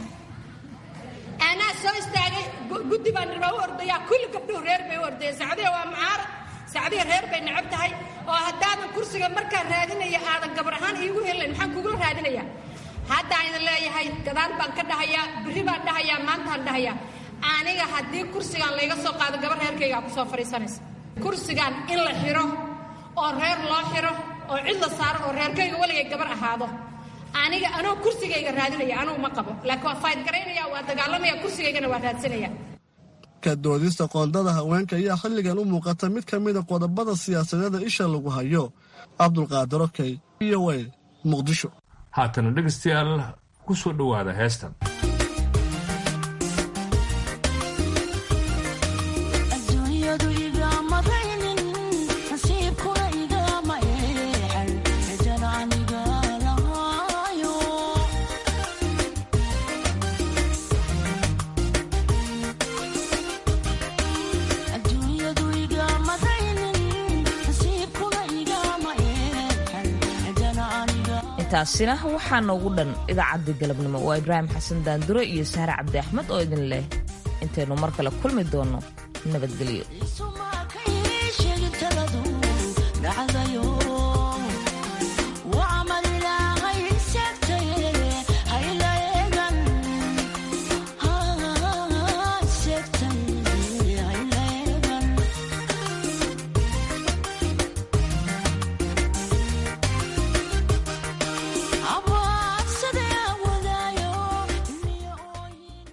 anaa soo istaagay guddi baan rabaa u ordayaa kulli gabdhuhu reer bay u ordayeen sacdiya waa mucaarad sacdiya reer bay necab tahay oo haddaadan kursiga markaan raadinaya aadan gabar ahaan iigu helayn maxaan kugula raadinayaa haddaan idin leeyahay gadaal baan ka dhahayaa berri baan dhahayaa maantaan dhahayaa aniga haddii kursigaan layga soo qaado gabar reerkaygaa ku soo fadhiisanaysa kursigaan in la xiro oo reer loo xiro oo cid la saaro oo reerkayga weligay gabar ahaado aniga anoo kursigayga raadinaya anugu ma qabo laakiin waa fayd garaynaya waa dagaalamaya kursigaygana waa raadsanaya ka doodista qoondada haweenka ayaa xilligan u muuqata mid ka mida qodobada siyaasadeeda isha lagu hayo cabdulqaadir okey v o a muqdisho haatana dhegaystayaal ku soo dhowaada heestan taasina waxaa noogu dhan idaacaddii galabnimo waa ibraahim xasan daandure iyo sahre cabdi axmed oo idin leh intaynu mar kale kulmi doonno nabadgelyo